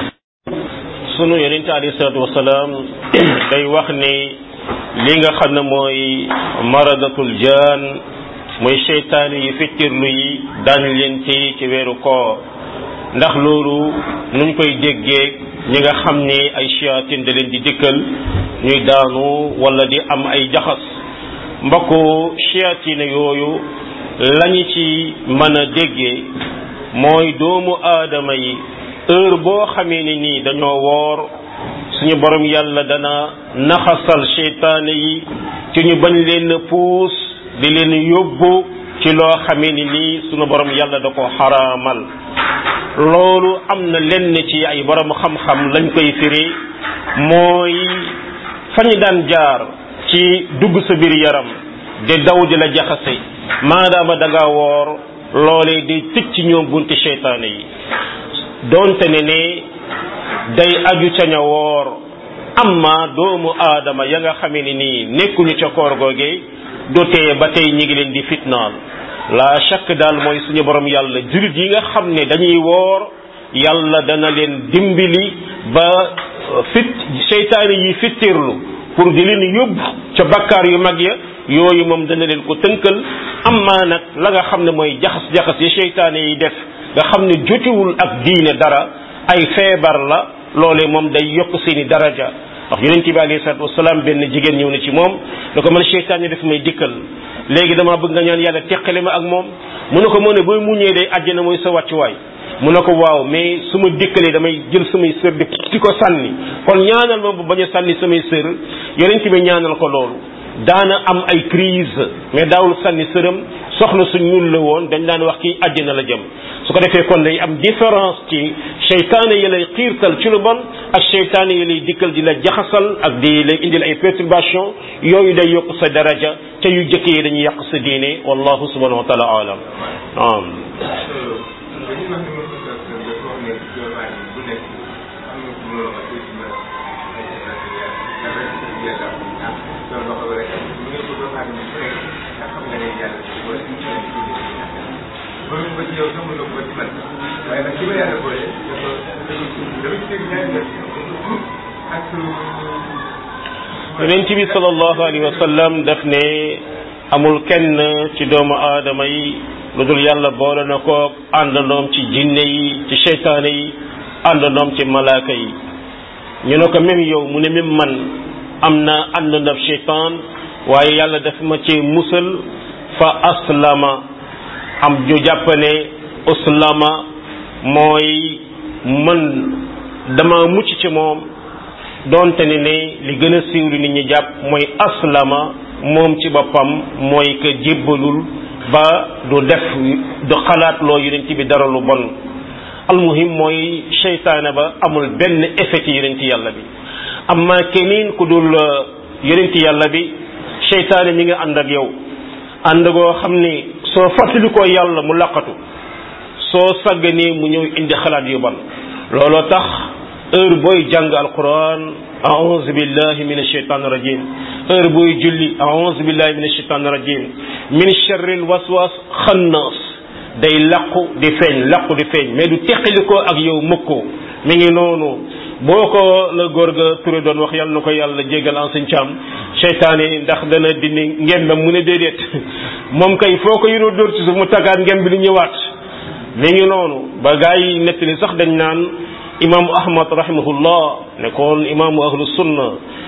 Speaker 1: sunu yonente alayhi salatu wasalaam day wax ne li nga xam ne mooy maradatul jaan mooy seytaane yi fittirlu yi daan leen téye ci weeru koor ndax loolu nuñ koy déggee ñi nga xam ne ay shayatin da leen di dikkal ñuy daanu wala di am ay jaxas mbokku shayatin yooyu lañu ci mën a déggee mooy doomu aadama yi heure boo xamee ne nii dañoo woor suñu borom yàlla dana naxasal seytaane yi ci ñu bañ leen puus di leen yóbbu ci loo xamee ni nii suñu borom yàlla da ko xaraamal loolu am na lenn ci ay borom xam-xam lañ koy firi mooy fañu daan jaar ci dugg sa biir yaram di daw di la jaxase maadaama da nga woor loolee di tëj ci ñoom bunti seytaane yi doonte ne ne day aju ca ña woor amma doomu aadama ya nga xamee ni nii nekkuñu ca koor googee du tee ba tey ñi ngi leen di fitnaal la chaque daal mooy suñu borom yàlla jullit yi nga xam ne dañuy woor yàlla dana leen dimbali ba fit seytaane yi fittirlu pour di leen yóbbu ca bakkaar yu mag ya yooyu moom dana leen ko tënkal amma nag la nga xam ne mooy jaxas-jaxas yi seytaane yi def nga xam ne jotiwul ak diine dara ay feebar la loolee moom day yokk seeni daraja ndax yonent bi alayhi salaatu wasalaam benn jigéen ñëw na ci moom da ko man seytaan def may dikkal léegi dama bëgg nga ñaan yàlla teqale ma ak moom mu ne ko moo ne booy muñee day àjjana mooy sa wàccuwaay mu ne ko waaw mais su ma dikkalee damay jël samay sër di di ko sànni kon ñaanal ma bu bañ a sànni samay sër yonent bi ñaanal ko loolu daana am ay crise mais daawul sànni sërëm soxna su ñuul la woon dañ daan wax kii àjjana la jëm su ko defee kon day am différence ci seytaane yi lay xiirtal ci lu bon ak seytaane yi lay dikkal di la jaxasal ak di lay indil ay perturbation yooyu day yokk sa daraja te yu jëkk yi dañuy yàq sa diine wallahu subhanahu wa taala alam naam yonent bi sallallahu alayhi wa sallam daf ne amul kenn ci doomu aadama yi lu dul yàlla boole na ko àndandoom ci jinne yi ci seytaane yi àndandoom ci malaaka yi ñu ne ko même yow mu ne même man am na àndandoom seytaan waaye yàlla daf ma ci musal fa aslama am ñu jàpp ne aslama mooy man dama mucc ci moom doonte ne ne li gën a siiw li nit ñi jàpp mooy aslama moom ci boppam mooy que jébbalul ba du def du xalaat loo yonent bi dara lu bon almuhim mooy seytaane ba amul benn effet ci yonent yàlla bi amma keneen ku dul yonent yàlla bi seytaane mi nga ànd ak yow ànd goo xam ni soo fàttalikoo yàlla mu laqatu soo sàgganee mu ñëw indi xalaat yu bon looloo tax heure booy jàng alquran aouzu billahi min ashaitan rajim heure booy julli aouzu billahi min ashaitan rajim min sharril waswas xannaas day laqu di feeñ laqu di feeñ mais du teqalikoo ak yow mëkkoo mi ngi noonu boo ko la góor ga turé doon wax yàlla na ko yàlla jégal en sëñ caam seytaane ndax dana dindi ngembam mu ne déedéet moom kay foo ko yuroo dóor ci suuf mu taggaat ngem bi di ñëwaat mi ngi noonu ba gaa yi nettali sax dañ naan imaamu ahmad rahimahullah nekkoon imaamu ahlu sunna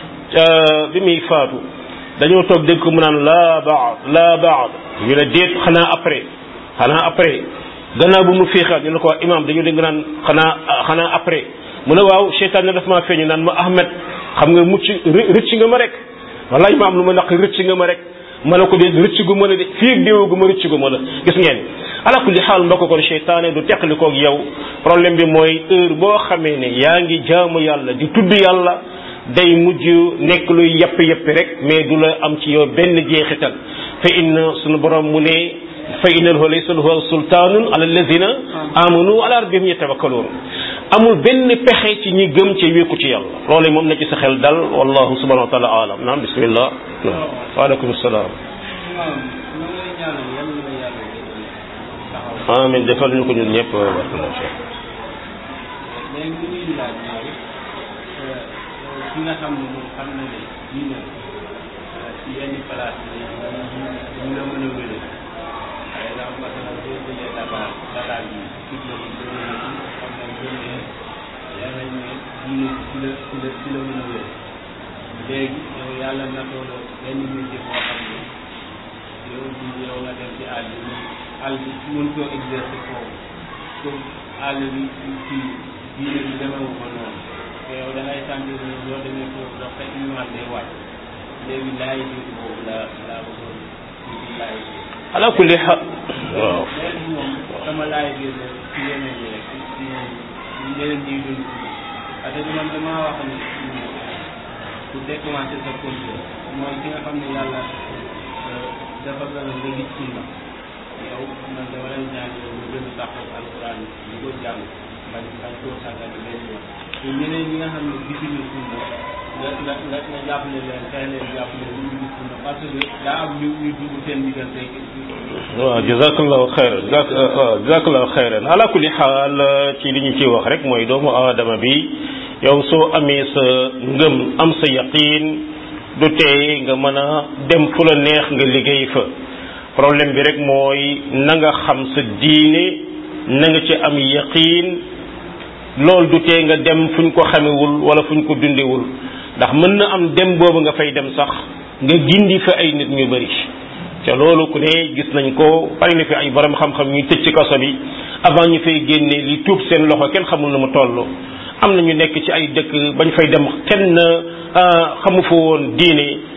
Speaker 1: bi muy faatu dañoo toog dégg ko mu naan laa baad laa baad ñu ne déet xanaa après xanaa après gannaaw bu mu féexaat ñu ne ko waa imaam dañu dégg naan xanaa xanaa après mu ne waaw seytaan ne daf maa feeñu naan ma ahmed xam nga mucc rëcc nga ma rek wala imaam lu ma naq rëcc nga ma rek ma ne ko de rëcc gu ma la de fii ak déewu gu ma rëcc gu ma la gis ngeen ala kulli xaal mbokk kon seytaane du teqali koog yow problème bi mooy heure boo xamee ne yaa ngi jaamu yàlla di tudd yàlla day mujj nekk luy yapp yappi rek mais du la am ci yow benn jeexital fa inna sunu borom mu ne fa innahu laysa lahu sultaanun ala alladina amanu ala rabbihim yatawakkaluun amul benn pexe ci ñi gëm ci wékku ci yàlla loolu moom na ci sa xel dal wallahu subhanahu wa taala alam naam bismillah waaleykum salaam amin defal ñu ko ñun ñëpp barakallahu fi
Speaker 3: léegi li ñuy laaj mooy ki nga xam ne moom xam na ne diine ci yenn place yi ñu la mën a wéré par exemple masalan boo jëlee Dakar Dakar bi kii la ñu bëri na ci xam nañ ko ne yaa nañ ne diine ci la ci la ci la mën a wéré léegi yow yàlla natoo la benn métier boo xam ne yow bi yow nga dem ci àll bi àll bi mën koo exercer foofu comme àll bi ci diine bi demewu ko noonu te yow da ngay sentir ne boo demee foofu dox sa iman day wàcc léegi laay biir boobu la laa bëggoon ci laay biir
Speaker 1: ala kulli xaal waaw
Speaker 3: léegi moom sama laay biir la ci yeneen yi rek ci ci ñeneen ñiy dund parce que man damaa wax ni ku déclenché sa contrôle mooy ki nga xam ne yàlla dafa gën a nga gis sunna yow man dama lay ñaan yow nga gën a taxaw alquran di ko jàng bañ bañ koo sàggane benn yoon te ñeneen ñi nga xam ne gisuñu sunna nga nga nga nga jàppale leen fexe leen jàppale ñu ngi gis sunna parce que daa am ñu ñu dugg seen diggante
Speaker 1: waaw jazakallahu xayran waaw jazakallahu xayran ala kulli xaal ci li ñu ciy wax rek mooy doomu aadama bi yow soo amee sa ngëm am sa yaqiin du tey nga mën a dem fu la neex nga liggéey fa problème bi rek mooy na nga xam sa diine na nga ci am yaqiin loolu du tee nga dem fuñ ko xamewul wala fuñ ko dundewul ndax mën na am dem boobu nga fay dem sax nga gindi fa ay nit ñu bari te loolu ku ne gis nañ ko bari na fi ay borom xam-xam ñuy tëj ci kaso bi avant ñu fay génne li tuub seen loxo kenn xamul na mu toll am na ñu nekk ci ay dëkk bañ fay dem kenn xamu fa woon diine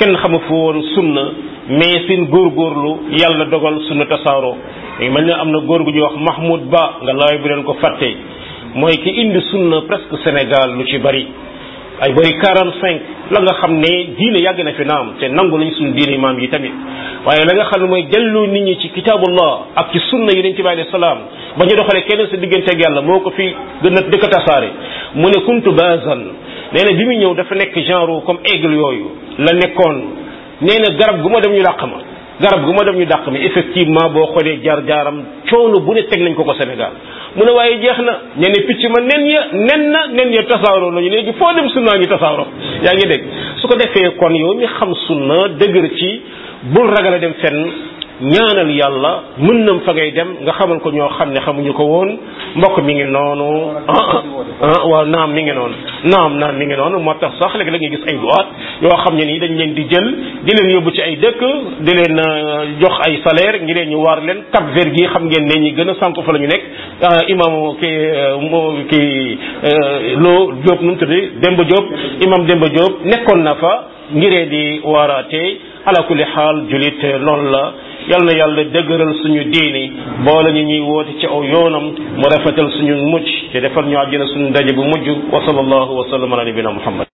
Speaker 1: kenn xamu fu woon sunna mais seen góorgóorlu yàlla dogal sunna tasaaroo mel ne am na góor gu ñuy wax Mahmoud Ba nga laay bu leen ko fàtte mooy ki indi sunna presque Sénégal lu ci bari ay bari 45 la nga xam ne diine yàgg na fi naam te nangu nañ suñu diine maam yi tamit waaye la nga xam ne mooy delloo nit ñi ci kitaabullah ak ci sunna yi dañ ci bàyyi salaam ba ñu doxalee kenn sa digganteeg yàlla moo ko fi gën a dëkk tasaare mu ne kuntu bazan nee na bi mu ñëw dafa nekk genre comme aigle yooyu la nekkoon nee na garab gu ma dem ñu dàq ma garab gu ma dem ñu dàq mi effectivement boo xoolee jaar jaaram coono bu ne teg nañ ko ko Sénégal mu ne waaye jeex na ñe ne picc ma nen ya nen na nen ya tasaaroo nañu léegi foo dem sunna ngi tasaaroo yaa ngi dégg su ko defee kon yow mi xam sunna dëgër ci bul ragal a dem fenn ñaanal yàlla mën nam fa ngay dem nga xamal ko ñoo xam ne xamuñu ko woon mbokk mi ngi noonu ah waaw naam mi ngi noonu naam naam mi ngi noonu moo tax sax léegi la ngay gis ay duwaat yoo xam ne nii dañ leen di jël di leen yóbbu ci ay dëkk di leen jox ay salaire ngi leen ñu waar leen Cap Vert gi xam ngeen ne ñi gën a sànk fa la ñu nekk imam ki moo ki loo Diop nu mu tuddi Demba Diop imam Demba Diop nekkoon na fa ngiree di waaraate ala kulli xaal julit loolu la yal na yàlla dëgëral suñu diini boole ñu ñuy woote ci aw yoonam mu rafetal suñu mucc te defal ñu àjjana suñu daje bu mujj wa sallallahu wa sallam ala nabina muhammad